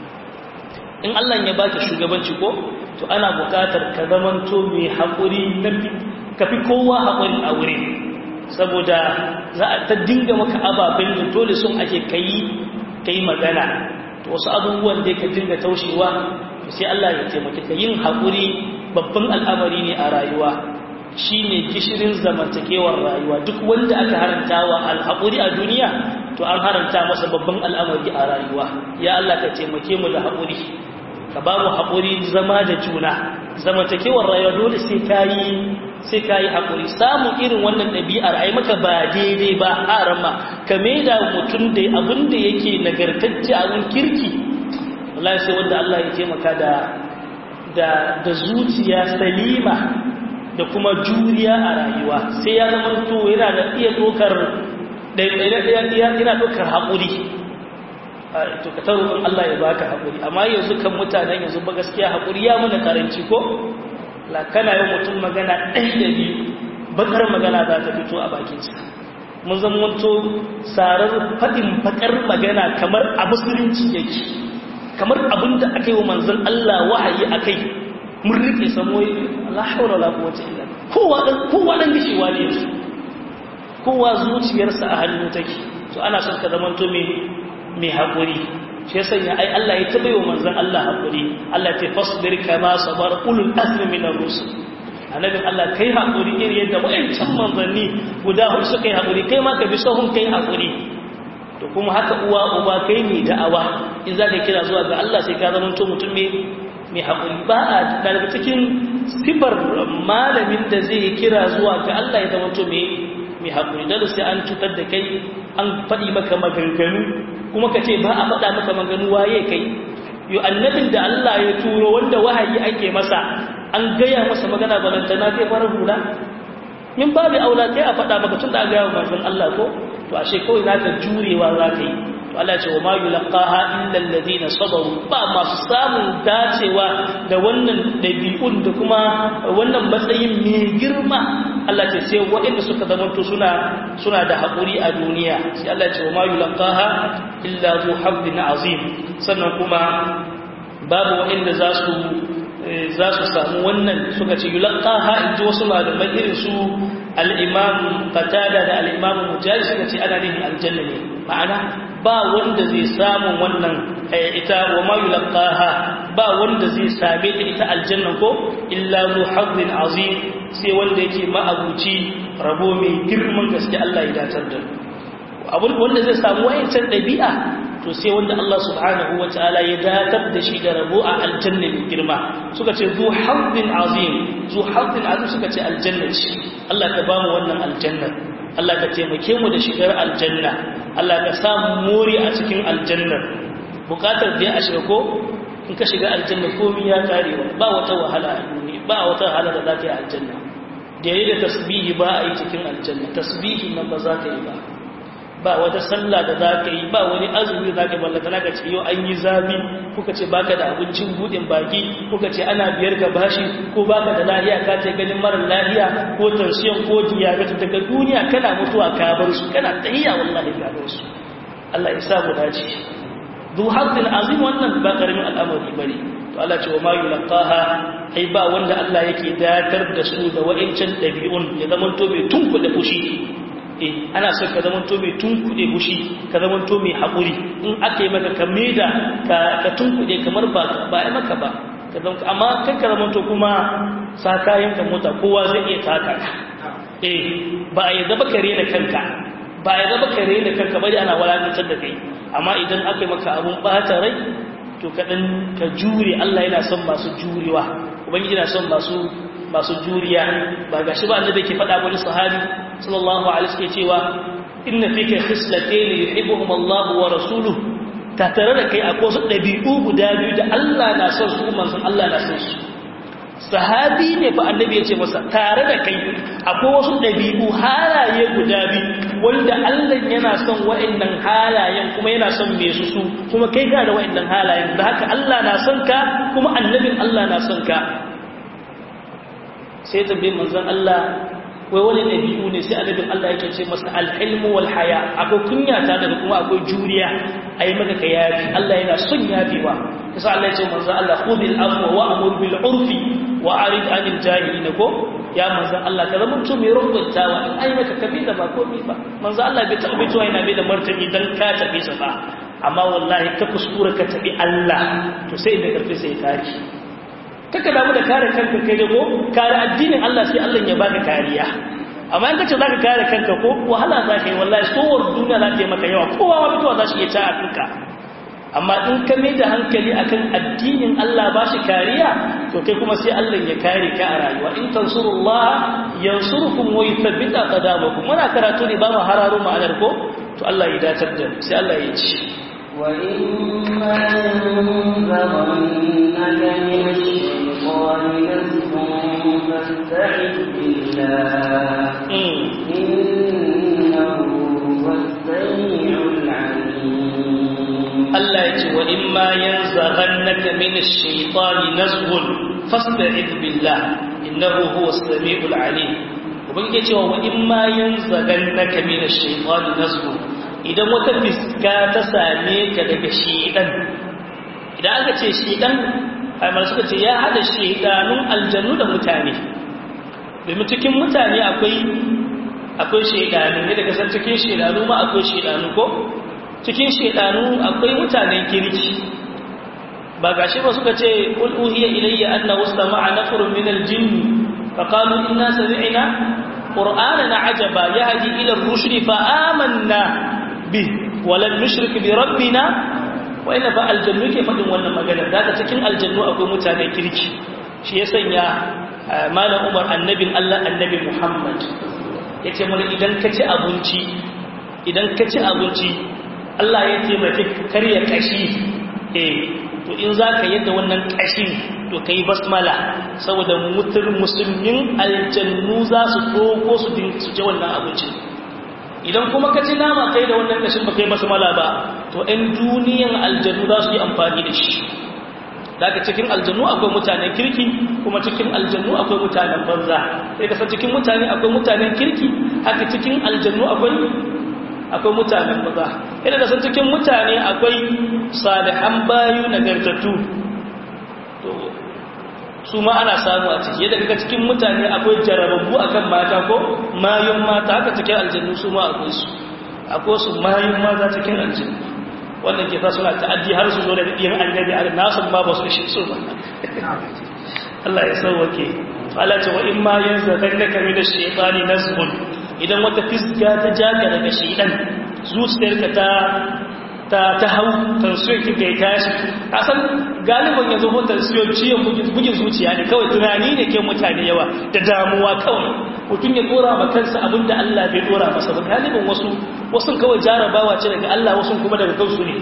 in Allah ya baka shugabanci ko to ana bukatar ka zamanto mai haƙuri ka fi kowa haƙuri a wuri saboda za a ta dinga maka ababen da dole sun ake kayi kayi magana to wasu abubuwan da ka dinga taushewa to sai Allah ya taimake ka yin haƙuri babban al'amari ne a rayuwa shi ne gishirin zamantakewar rayuwa duk wanda aka haranta wa alhaƙuri a duniya to an haranta masa babban al'amari a rayuwa ya Allah ka taimake mu da haƙuri ka ba mu haƙuri zama da juna zamantakewar rayuwa dole sai ka yi sai ka yi haƙuri samun irin wannan ɗabi'ar a yi maka ba daidai ba a rama ka maida mutum da abin da yake nagartacce abin kirki Allah sai wanda Allah ya taimaka da da da zuciya salima da kuma juriya a rayuwa sai ya zama to yana da iya ɗaukar yana ɗaukar haƙuri to ka taro Allah ya baka haƙuri amma yanzu kan mutanen yanzu ba gaskiya haƙuri ya mana karanci ko la kana yin mutum magana ɗaya da biyu bakar magana za ta fito a bakinsa mun zamanto sarar faɗin bakar magana kamar a musulunci yake kamar abin da aka yi wa manzon Allah wahayi a kai mun rike samo la haura la quwwata illa kowa dan kowa dan gishewa ne yanzu kowa zuciyarsa a hannu take to ana son ka zamanto me mai haƙuri shi ya sanya ai Allah ya taɓa wa manzan Allah haƙuri Allah ta fasbir kama sabar ulul azmi min ar-rusul annabin Allah kai haƙuri iri yadda wayancan manzanni guda hudu suka yi haƙuri kai ma ka bi sahun kai haƙuri to kuma haka uwa uba kai ne da'awa in za ka kira zuwa ga Allah sai ka zama to mutum ne mai haƙuri ba a daga cikin sifar malamin da zai kira zuwa ga Allah ya zama to mai haƙuri da sai an cutar da kai an faɗi maka maganganu kuma ka ce ba a faɗa maka maganu waye kai yi annabin da Allah ya turo wanda wahayi ake masa an gaya masa magana balantana zai fara hula min babu aula kai a faɗa maka tun da gaya wa manzon Allah ko to ashe kawai za ka jurewa za ka yi to Allah ce wa ma yulqaha illa alladhina sabaru ba masu samun dacewa da wannan dabi'un da kuma wannan matsayin mai girma Allah ce sai waɗanda suka zamanto suna suna da haƙuri a duniya sai Allah ce wa ma yulqaha illa zu habbin azim sannan kuma babu waɗanda za su za su samu wannan suka ce yulqaha inji wasu malamai irin su al-imam qatada da al-imam mujahid suka ce ana nihin aljanna ne ma'ana ba wanda zai samu wannan ita wa ma yulqaha ba wanda zai same ta ita aljanna ko illa zu hazzin azim sai wanda yake ma'abuci rabo mai girman gaske Allah ya datar da abun wanda zai samu wayancan dabi'a to sai wanda Allah subhanahu wataala ya datar da shi da rabo a aljanna mai girma suka ce zu hazzin azim zu hazzin azim suka ce aljanna ce Allah ka ba mu wannan aljanna Allah ka taimake mu da shigar aljanna Allah ka samu mori a cikin aljanna bukatar da ya shiga ko in ka shiga aljanna komai ya karewa ba wata wahala a duniya ba wata wahala da za ka yi aljanna da yayi da tasbihi ba a yi cikin aljanna tasbihi nan ba za ka yi ba ba wata sallah da za ka yi ba wani azumi za ka yi ballata na ka ce yau an yi zafi kuka ce baka da abincin buɗin baki kuka ce ana biyar ka bashi ko baka da lahiya ka ce ganin marar lahiya ko tansiyan ko diabetes daga duniya kana mutuwa ka bar su kana tahiya wallahi ka bar su Allah ya sa mu dace du haqqin azim wannan ba karamin al'amari bane to Allah ce wa ma yulqaha ai ba wanda Allah yake datar da su da wa'incan dabi'un ya zama to bai tunku da fushi eh ana son ka zama to mai tunkuɗe fushi ka zama to mai haƙuri in aka yi maka ka maida ka tunkuɗe kamar ba ba yi maka ba amma kan ka zama to kuma sa kayan ka mota kowa zai iya taka ka eh ba a yadda ba ka rena kanka ba a yadda ba ka rena kanka bari ana walakantar da kai amma idan aka yi maka abun ɓata rai to kaɗan ka jure Allah yana son masu jurewa ubangiji yana son masu masu juriya ba ga shi ba annabi ke faɗa wani sahabi sallallahu alaihi wasallam cewa inna fika khislatayn yuhibbuhum Allah wa rasuluhu ta tare da kai akwai wasu dabi'u guda biyu da Allah na son su manzon Allah na son su sahabi ne fa annabi ya ce masa tare da kai akwai wasu dabi'u halaye guda biyu wanda Allah yana son wa'annan halayen kuma yana son me su su kuma kai ka da wa'annan halayen da haka Allah na son ka kuma annabin Allah na son ka sai tambayin manzon Allah wai wani ɗabi'u ne sai annabin Allah yake ce masa alhilmu wal haya akwai kunya ta daga kuma akwai juriya ayi maka ka yafi Allah yana son yafewa kasa Allah ya ce manzon Allah khudil afwa wa amur bil urfi wa arid anil jahilin ko ya manzon Allah ka zama mutum mai rubutawa in ayi maka kabi da ba komai ba manzon Allah bai taɓa bitowa yana bai da martani dan ka tafi sa ba amma wallahi ka kuskura ka tabi Allah to sai da karfi sai kare kaka damu da kare kanka kai da ko kare addinin Allah sai Allah ya baka kariya amma in kace zaka kare kanka ko wahala zaka yi wallahi sowar duniya za ta yi maka yawa kowa ma fitowa za shi iya ta afirka amma in ka mai da hankali akan addinin Allah ba shi kariya to kai kuma sai Allah ya kare ka a rayuwa in tansurullah yansurukum wa yuthabbit aqdamakum muna karatu ne ba mu hararo ma'anar ko to Allah ya datar da sai Allah ya ci وإما ينزغنك من الشيطان نزغ فاستعذ بالله إنه هو السميع العليم Allah ya ce wa in ma yanzaghannaka min ash-shaytani nazghun fasta'id billah innahu huwa as-sami'ul 'alim ubangiji cewa wa in ma yanzaghannaka min ash-shaytani nazghun idan wata fiska ta same ka daga shaytan idan aka ce shaytan ai suka ce ya hada shaytanun aljannu da mutane domin cikin mutane akwai akwai shaytanu ne daga san cikin shaytanu ma akwai shaytanu ko cikin shaidanu akwai mutanen kirki ba gashi ba suka ce qul uhiya ilayya annahu sama'a nafarun min al-jinn fa qalu inna sami'na qur'anan ajaba yahdi ila ar-rushd fa amanna bi wa lam nushrik bi rabbina wa inna fa aljannu ke fadin wannan magana daga cikin aljannu akwai mutanen kirki shi ya sanya malam Umar annabin Allah annabi Muhammad yace mana idan ka ci abinci idan ka ci abinci Allah ya taimake karya kashi eh to in zaka yadda wannan kashin to kai basmala saboda mutur musulmin aljannu za su doko su din su je wannan abincin idan kuma ka ci nama kai da wannan kashin ba kai basmala ba to ɗan duniyan aljannu za su yi amfani da shi daga cikin aljannu akwai mutanen kirki kuma cikin aljannu akwai mutanen banza sai ka san cikin mutane akwai mutanen kirki haka cikin aljannu akwai akwai mutanen maza ina da san cikin mutane akwai salihan bayu nagartattu to su ma ana samu a ciki yadda kaga cikin mutane akwai jarababbu akan mata ko mayun mata haka cikin aljannu su ma akwai su akwai su mayun maza cikin aljannu wannan ke sa suna ta'addi har su zo da ɗiyan annabi a nasu ma ba su shi su ba Allah ya sauwake Allah ce wa in ma yanzu kannaka min ash-shaytani nazghun idan wata fisga ta jaga daga shaidan zuciyarka ta ta ta hau tansiyon kika ya tashi asan galibin yanzu ko tansiyon ciyon bugin zuciya ne kawai tunani ne ke mutane yawa da damuwa kawai mutum ya dora ma kansa abinda Allah bai dora masa ba galibin wasu wasu kawai jarabawa ce daga Allah wasu kuma daga kansu ne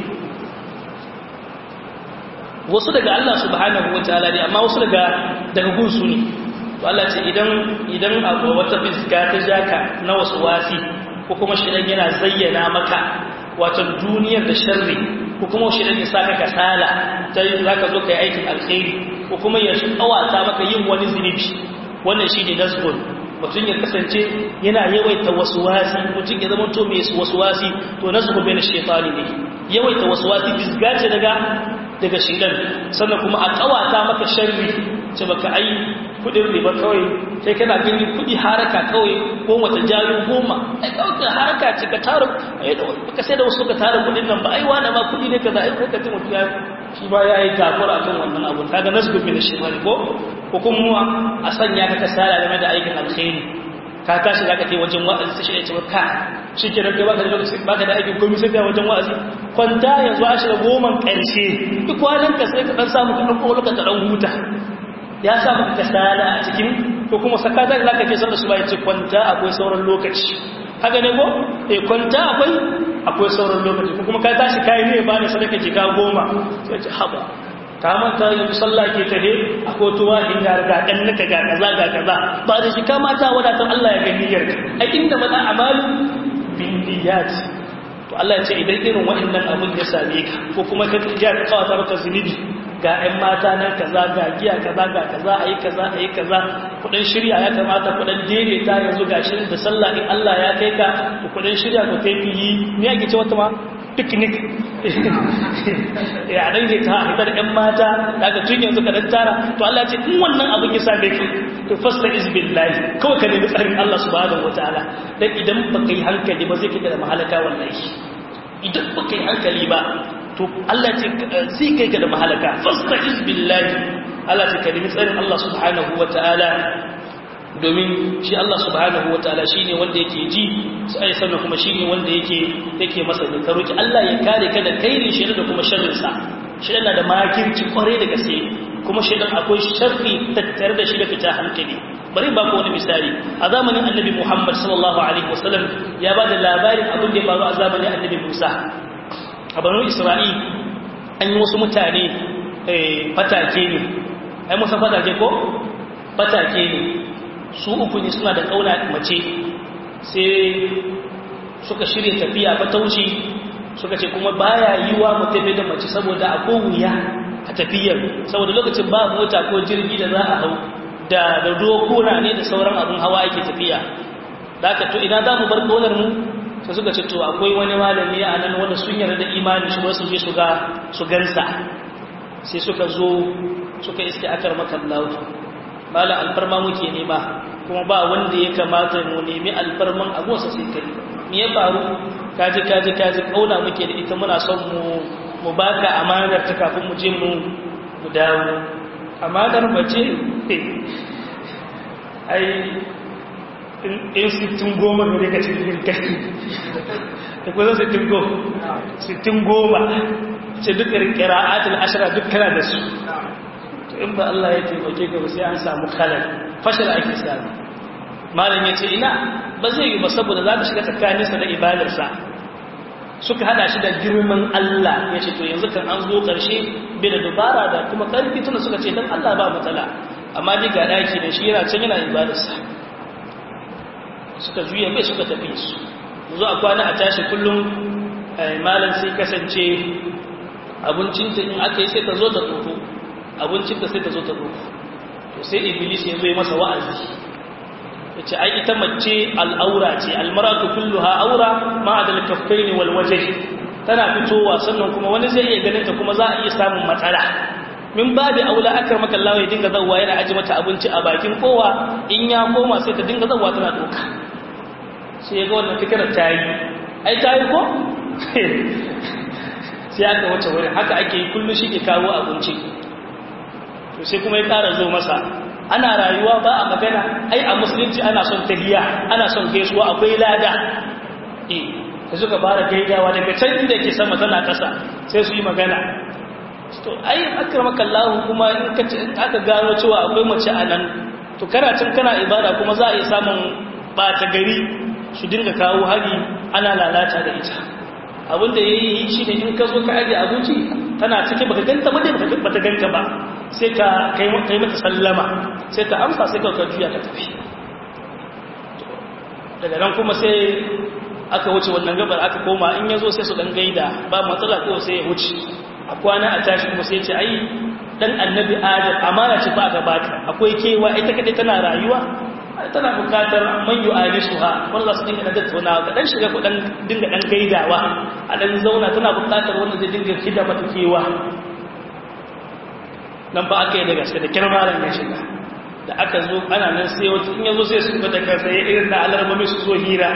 wasu daga Allah subhanahu wataala ne amma wasu daga daga gunsu ne Allah ce idan idan abu wata fiska ta jaka na wasu wasi ko kuma shedan yana zayyana maka wato duniyar da sharri ko kuma shedan ya saka kasala ta zaka zo kai aikin alkhairi ko kuma ya kawata maka yin wani zunubi wannan shine nasbun mutum ya kasance yana yawaita wasuwasi mutum ya zama to mai wasuwasi to nasbu bai na shaytani ne yawaita wasuwasi disgace daga daga shedan sannan kuma a kawata maka sharri ce baka ai kudin riba kawai sai kana gani kudi haraka kawai goma ta jayo goma ai kawai haraka ce ka tara ai da baka sai da wasu ka tara kudin nan ba ai wani ma kudi ne kaza ai ko ka mutu ya shi ba ya yi kafura akan wannan abu kaga nasbu min shaytan ko ko kuma a sanya ka kasala game da aikin alkhairi ka tashi zaka kai wajen wa'azi sai shi ya ce ka shi ke rage baka da lokaci baka da aikin komai sai ka wajen wa'azi kwanta yanzu a shiga goman karshe duk kwanan ka sai ka dan samu ka dauko lokacin dan huta ya sa maka kasala a cikin ko kuma sakata da zaka je sallar su bai ce kwanta akwai sauran lokaci haka ne ko eh kwanta akwai akwai sauran lokaci ko kuma ka tashi kai ne ba ne sadaka jika goma sai ce haba ka manta yanzu sallah ke tahe akwai tuwa in ga ga dan naka ga kaza ga kaza ba da shi ka mata wadatan Allah ya gani yarka a inda mata amalu bin niyyat to Allah ya ce idan irin waɗannan abun ya same ka ko kuma ka ja ka kawata maka zunubi ga 'yan mata nan kaza ga giya kaza ga kaza a yi kaza a yi kaza kudin shirya ya kamata kudin daidaita yanzu ga shirin da sallah in Allah ya kai ka to kudin shirya ko kai fiyi ne ake ce wata ma picnic ya dan ke ta hitar 'yan mata daga tun yanzu ka dan tara to Allah ce in wannan abin ya same ka to fasta is billahi kawai ka nemi tsarin Allah subhanahu wataala dan idan baka yi hankali ba zai kika da mahalaka wallahi idan baka yi hankali ba to Allah ce sai kai ka da mahalaka fasta'iz billahi Allah ce ka nemi tsarin Allah subhanahu wataala domin shi Allah subhanahu wataala shine wanda yake ji sai sannan kuma shine wanda yake yake masa ne ka roki Allah ya kare ka da kairin shi da kuma sharrin sa shi yana da makirci kware da gaske kuma shi dan akwai sharri tattare da shi da fita hankali bari ba ku wani misali a zamanin annabi Muhammad sallallahu alaihi wasallam ya ba da labarin abin da ya faru a zamanin annabi Musa a banu isra'il an yi wasu mutane fatake ne ai musa fatake ko fatake ne su uku ne suna da kauna mace sai suka shirya tafiya fatauci suka ce kuma baya yi wa mutafi da mace saboda a wuya a tafiyar saboda lokacin ba mota ko jirgi da za a hau da da dokuna ne da sauran abin hawa ake tafiya da aka to idan za mu bar kaunar mu sai suka ce to akwai wani malami a nan wanda sun yarda da imani shi wasu je su ga su gansa sai suka zo suka iske akar makallahu mala alfarma muke nema kuma ba wanda ya kamata mu nemi alfarman abuwarsa sai kai me ya faru kaji kaji kaji kauna muke da ita muna son mu mu baka amanar ta kafin mu je mu mu dawo amanar mace ai in sittin goma da daga cikin kai da kusa sittin goma sittin goma ce duk ƙira'atul ashira duk kana da su to in ba Allah ya taimake ka ba sai an samu kalar fashil ake sami malam ya ce ina ba zai yi ba saboda za ta shiga tsakaninsa da ibadarsa suka hada shi da girman Allah ya ce to yanzu kan an zo ƙarshe bai da dubara da kuma ƙarfi tuna suka ce don Allah ba matsala amma ji ga ɗaki da shi yana can yana ibadarsa suka juya bai suka tafi su zo a kwana a tashi kullum malam sai kasance abincinta in aka yi sai ta zo ta tsoko abincinta sai ta zo ta tsoko to sai iblis ya zo yi masa wa'azi ya ce ai ita mace al'aura ce almaratu kulluha aura ma da kaffaini wal wajh tana fitowa sannan kuma wani zai iya ganin ta kuma za a iya samun matsala min babu aula akar maka Allah ya dinga zawwa yana aji mata abinci a bakin kowa in ya koma sai ta dinga zawwa tana doka sai ya ga wannan fikirar ta yi ai ta yi ko sai aka wace wurin haka ake yi kullum shi ke kawo abinci to sai kuma ya ƙara zo masa ana rayuwa ba a magana ai a musulunci ana son tahiya ana son gaisuwa akwai lada eh da suka fara gaidawa daga can inda ke sama tana ƙasa sai su yi magana to ai akramaka Allah kuma in ka aka gano cewa akwai mace a nan to kana can kana ibada kuma za a iya samun ɓata gari su dinga kawo hari ana lalata da ita abinda ya yi shi ne in ka zo ka ajiye abinci tana cike baka ganta ba dai baka ganta ba sai ka kai mata sallama sai ta amsa sai ka juya ka tafi daga nan kuma sai aka wuce wannan gabar aka koma in yazo sai su dan gaida ba matsala ko sai ya wuce a kwana a tashi kuma sai ce ai dan annabi adam amana ce fa aka baka akwai kewa ita kadai tana rayuwa tana bukatar man yu'alisuha wallah su dinga tattauna ka dan shiga ku dan dinga dan gaidawa a dan zauna tana bukatar wanda zai dinga kida mata kewa nan ba aka yi da gaske da kirmaran ya shiga da aka zo ana nan sai wata in yazo sai su fita kansa ya irin da alarmami su zo hira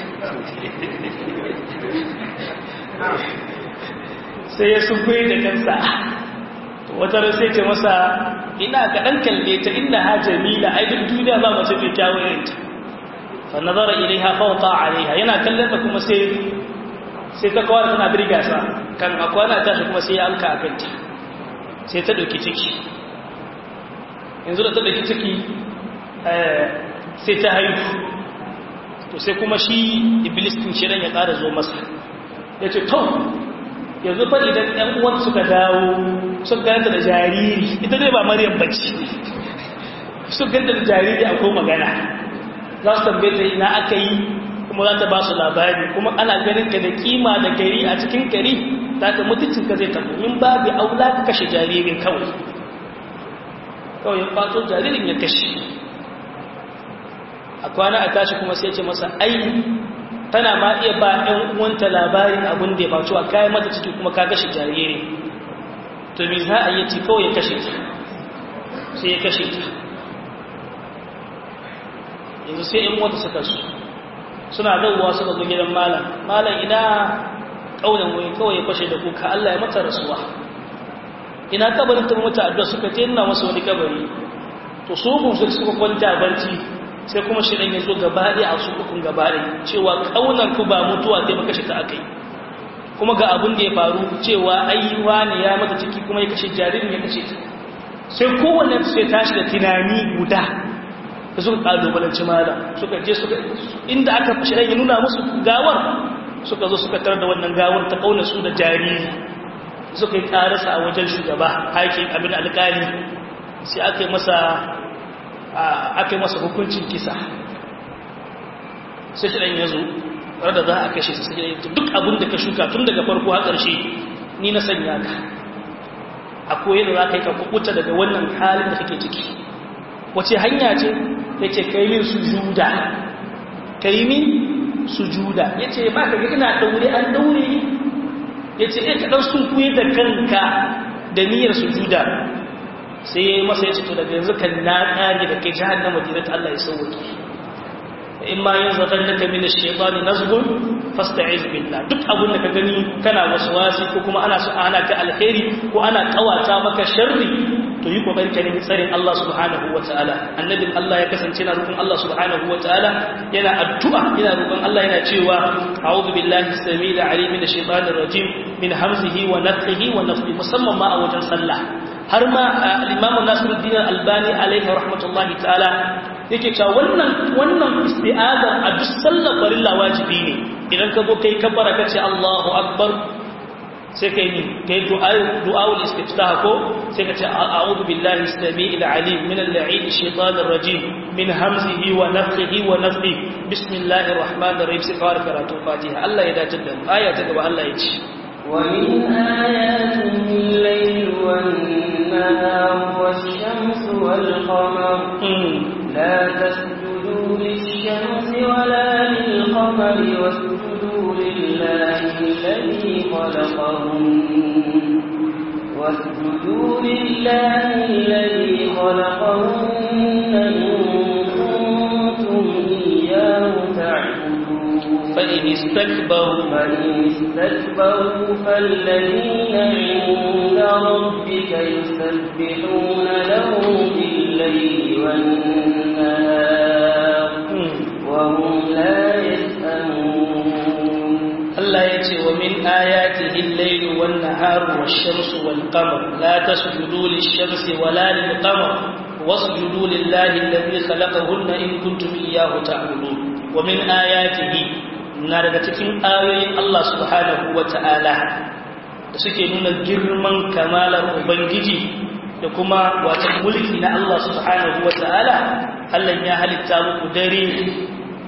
sai ya sunkuyi da kansa wata ran sai ce masa ina ka dan kalle ta inna ha jamila ai duk duniya ba mace mai kyawu irin ta fa nazara ilaiha fawqa alaiha yana kallon ta kuma sai sai ta kawar tana birga sa kan akwana ta kuma sai ya alka akan ta sai ta dauki ciki yanzu da ta dauki ciki sai ta haihu to sai kuma shi iblis din shi ya ƙara zo masa ya ce to yanzu fa idan ɗan uwan suka dawo sun ganta da jariri ita dai ba maryam bace sun ganta da jariri akwai magana za su tambaye ta ina aka yi kuma za ta ba su labari kuma ana ganin ka da kima da gari a cikin gari za ta mutuncin ka zai tafi in babu aula ka kashe jaririn kawai kawai ya kwato jaririn ya kashe a kwana a tashi kuma sai ce masa ai tana ma iya ba ɗan uwanta labarin abin da ya faru a kayan mata ciki kuma ka kashe jariri to me za a yi ci kawai ya kashe ta sai ya kashe ta yanzu sai ‘yan wata suka su suna dauwa suka zo gidan malam malam ina ƙaunar wai kawai ya fashe da kuka Allah ya mata rasuwa ina kabarin ta mata addu'a suka ce ina masa wani kabari to su mu suka kwanta barci sai kuma shi ɗan ya zo gabaɗe a su ukun gabaɗe cewa ƙaunar ku ba mutuwa sai ba kashe ta aka yi kuma ga abin da ya faru cewa ayyuwa ne ya mata ciki kuma ya kashe jaririn ya kashe ta sai kowanne sai tashi da tunani guda da suka kalubalanci mala suka je suka inda aka fashe ya nuna musu gawar suka zo suka tar da wannan gawar ta kauna su da jariri suka yi karasa a wajen shugaba haƙin abin alƙali sai aka yi masa aka yi masa hukuncin kisa sai shi ɗan ya zo da za a kashe su sai duk abin da ka shuka tun daga farko har ƙarshe ni na sanya ka akwai yadda za ka yi ka kubuta daga wannan halin da kake ciki wace hanya ce ya ce ka yi min sujuda ka yi min sujuda ya ce ba ka ina daure an daure ya ce ya kaɗan sun kuye da kanka da niyyar sujuda sai ya yi masa ya ce to daga yanzu kan na ƙari da kai jihar na madinat Allah ya sauwaki in ma yin zaton da ka mini shaitani nazgun fasta'iz billah duk abun da ka gani kana waswasi ko kuma ana so ana ka alheri ko ana kawata maka sharri to yi kokari ka nemi tsarin Allah subhanahu wataala annabin Allah ya kasance na roƙon Allah subhanahu wataala yana addu'a yana roƙon Allah yana cewa a'udhu billahi as-sami'il 'alim minash shaitanir rajim min hamzihi wa nafthihi wa nafthihi musamman ma a wajen sallah har ma al-Imam Nasiruddin Albani alaihi rahmatullahi ta'ala yake cewa wannan wannan isti'aza a duk sallar farilla wajibi ne idan ka zo kai kabbara kace Allahu akbar sai kai ni kai du'aul istiftah ko sai kace a'udhu billahi as-sami'il 'alim min al-la'in ash-shaytanir rajim min hamzihi wa nafthihi wa nafthihi bismillahir rahmanir rahim sai kawar karatu fatiha Allah ya dace da mu aya ta gaba Allah ya ce ومن آياته الليل والنهار والشمس والقمر لا تسجدوا للشمس ولا للقمر واسجدوا لله الذي خلقهن واسجدوا لله الذي خلقهن إن كنتم إياه تعبدون فإن استكبروا فإن استكبروا فالذين عند ربك يسبحون له بالليل والنهار وهم لا يسأمون الله يتي ومن آياته الليل والنهار والشمس والقمر لا تسجدوا للشمس ولا للقمر واسجدوا لله الذي خلقهن إن كنتم إياه تعبدون ومن آياته na daga cikin ayoyin Allah subhanahu wa ta'ala da suke nuna girman kamalar Ubangiji da kuma wata mulki na Allah subhanahu wa ta'ala Allah ya halitta muku dare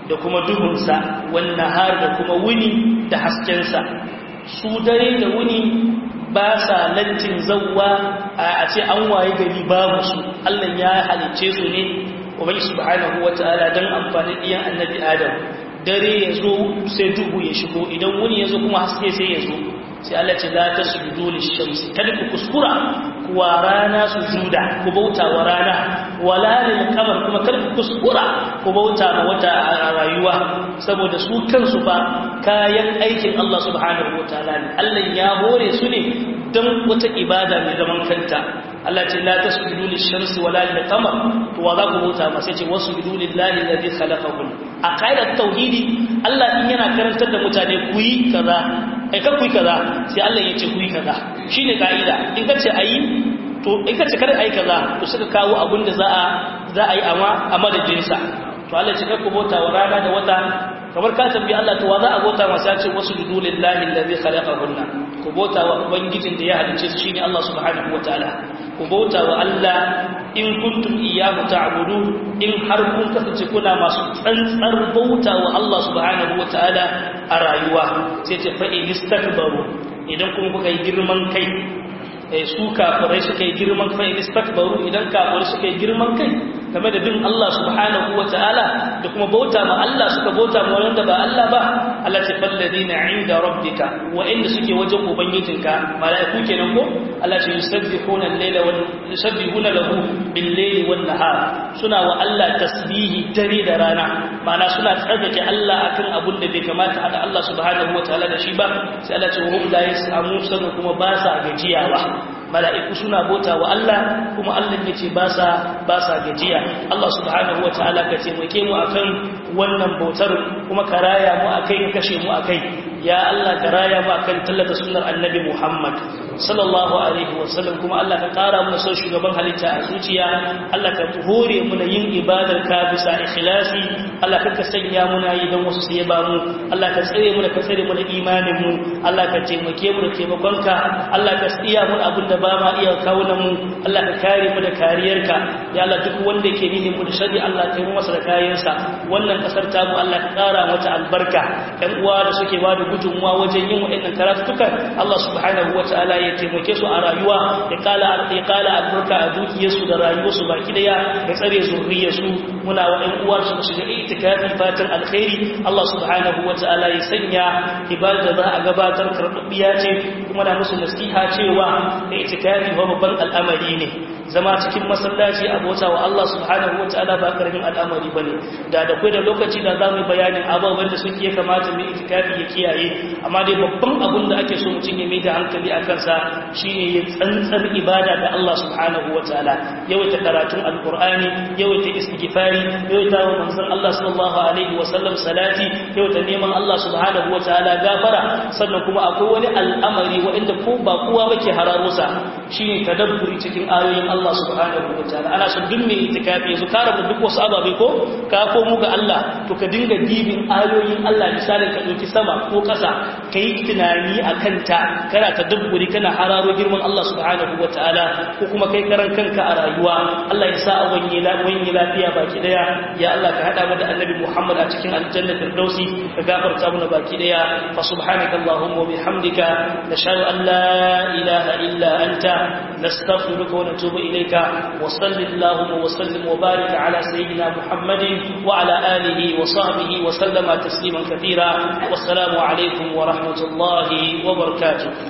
da kuma duhunsa wannan har da kuma wuni da haskensa su dare da wuni ba sa lantin zauwa a ce an waye gari babu su Allah ya halicce su ne ubangi subhanahu wataala dan amfani diyan annabi adam dare ya zo sai duhu ya shigo idan wuni ya zo kuma haske sai ya zo sai Allah ce la tasjudu lish-shamsi kada ku kuskura kuwa rana su juda ku bauta wa rana wala lil qamar kuma kada ku kuskura ku bauta ma wata a rayuwa saboda su kansu ba kayan aikin Allah subhanahu wataala ne Allah ya hore su ne dan wata ibada mai zaman kanta Allah ce la tasjudu lish-shamsi wala lil qamar to wa za ku bauta ma sai ce wasjudu lillahi alladhi khalaqahum a qaidar tauhidi Allah in yana karantar da mutane ku yi kaza ai kan kuyi kaza sai Allah ya ce kuyi kaza shine kaida in ka ce ayi to in ka ce kada ayi kaza to suka kawo abin da za a za a yi amma a madadin sa to Allah ya ce ku bota wa rana da wata kamar ka tambayi Allah to wa za a bota masa ya ce wasu lillahi allazi khalaqahunna ku bota wa ubangijin da ya halice su shine Allah subhanahu wataala ku bauta wa Allah in kuntum iyyahu ta'budun in har kun kasance kuna masu tsantsar bauta wa Allah subhanahu wataala a rayuwa sai ce fa in istakbaru idan kuma kuka yi girman kai eh su kafirai suka yi girman kai istakbaru idan kafirai suka yi girman kai game da bin Allah subhanahu wataala da kuma bauta ma Allah suka bauta ma wanda ba Allah ba Allah ce falladina inda rabbika wa inda suke wajen ubangijinka malaiku kenan ko Allah ce yusabbihuna al-laila wal yusabbihuna lahu bil-laili wan-nahar suna wa Allah tasbihi dare da rana ma'ana suna tsarkake Allah akan abun da bai kamata hada Allah subhanahu wataala da shi ba sai Allah ce hum la yasamu sanu kuma ba sa gajiyawa mala'iku suna bota wa Allah kuma Allah ya ce ba sa gajiya Allah subhanahu wa ta'ala ka taimake mu akan wannan bautar kuma ka raya mu akai ka kashe mu akai ya Allah ka raya mu akan tallata sunnar annabi Muhammad sallallahu alaihi wasallam kuma Allah ka kara mu son shugaban halitta a zuciya Allah ka hore mu na yin ibadar ka bisa ikhlasi Allah ka sanya mu na yi don wasu sai ba mu Allah ka tsare mu da ka tsare mu da imanin mu Allah ka taimake mu da taimakonka Allah ka tsiya mu abin da ba ma iya kawo mu Allah ka kare mu da kariyarka ya Allah duk wanda yake nihin mu da shari Allah ka yi masa da kayansa wannan kasar ta mu Allah ka kara mata albarka ɗan uwa da suke ba da gudunmuwa wajen yin wa'annan karatutukan Allah subhanahu wataala ya taimake su a rayuwa ya kala ya kala albarka a dukiyarsu da rayuwarsu baki daya ya tsare zurriyarsu muna wa ɗan uwa su shiga itikafi fatan alkhairi Allah subhanahu wataala ya sanya ibada za a gabatar karɓaɓɓiya ce kuma na musu nasiha cewa itikafi ba babban al'amari ne zama cikin masallaci a bauta wa Allah subhanahu wataala ba karamin al'amari bane da da kai da lokaci da zamu bayanin ababen da suke kamata mu itikafi ya kiyaye amma dai babban abin da ake so mutum ya mai da hankali a kansa shine ya tsantsar ibada da Allah subhanahu wataala yawaita karatun alqur'ani yawaita istighfari yawaita wa manzon Allah sallallahu alaihi wasallam salati yawaita neman Allah subhanahu wataala gafara sannan kuma akwai wani al'amari wanda ko ba kowa bake hararusa shine tadabburi cikin ayoyin Allah subhanahu wataala ana son duk mai itikafi yanzu ka rabu duk wasu ababe ko ka komo ga Allah to ka dinga dibin ayoyin Allah misalin ka dauki sama ko kasa kai tunani akan ta kana tadabburi kana hararo girman Allah subhanahu wataala ko kuma kai karan kanka a rayuwa Allah ya sa a wanye wanye lafiya baki daya ya Allah ka hada mu da Annabi Muhammad a cikin aljanna firdausi ka gafarta mana baki daya fa subhanaka allahumma wa bihamdika nashhadu an la ilaha illa anta nastaghfiruka wa natubu إليك وصل اللهم وسلم وبارك على سيدنا محمد وعلى آله وصحبه وسلم تسليما كثيرا والسلام عليكم ورحمة الله وبركاته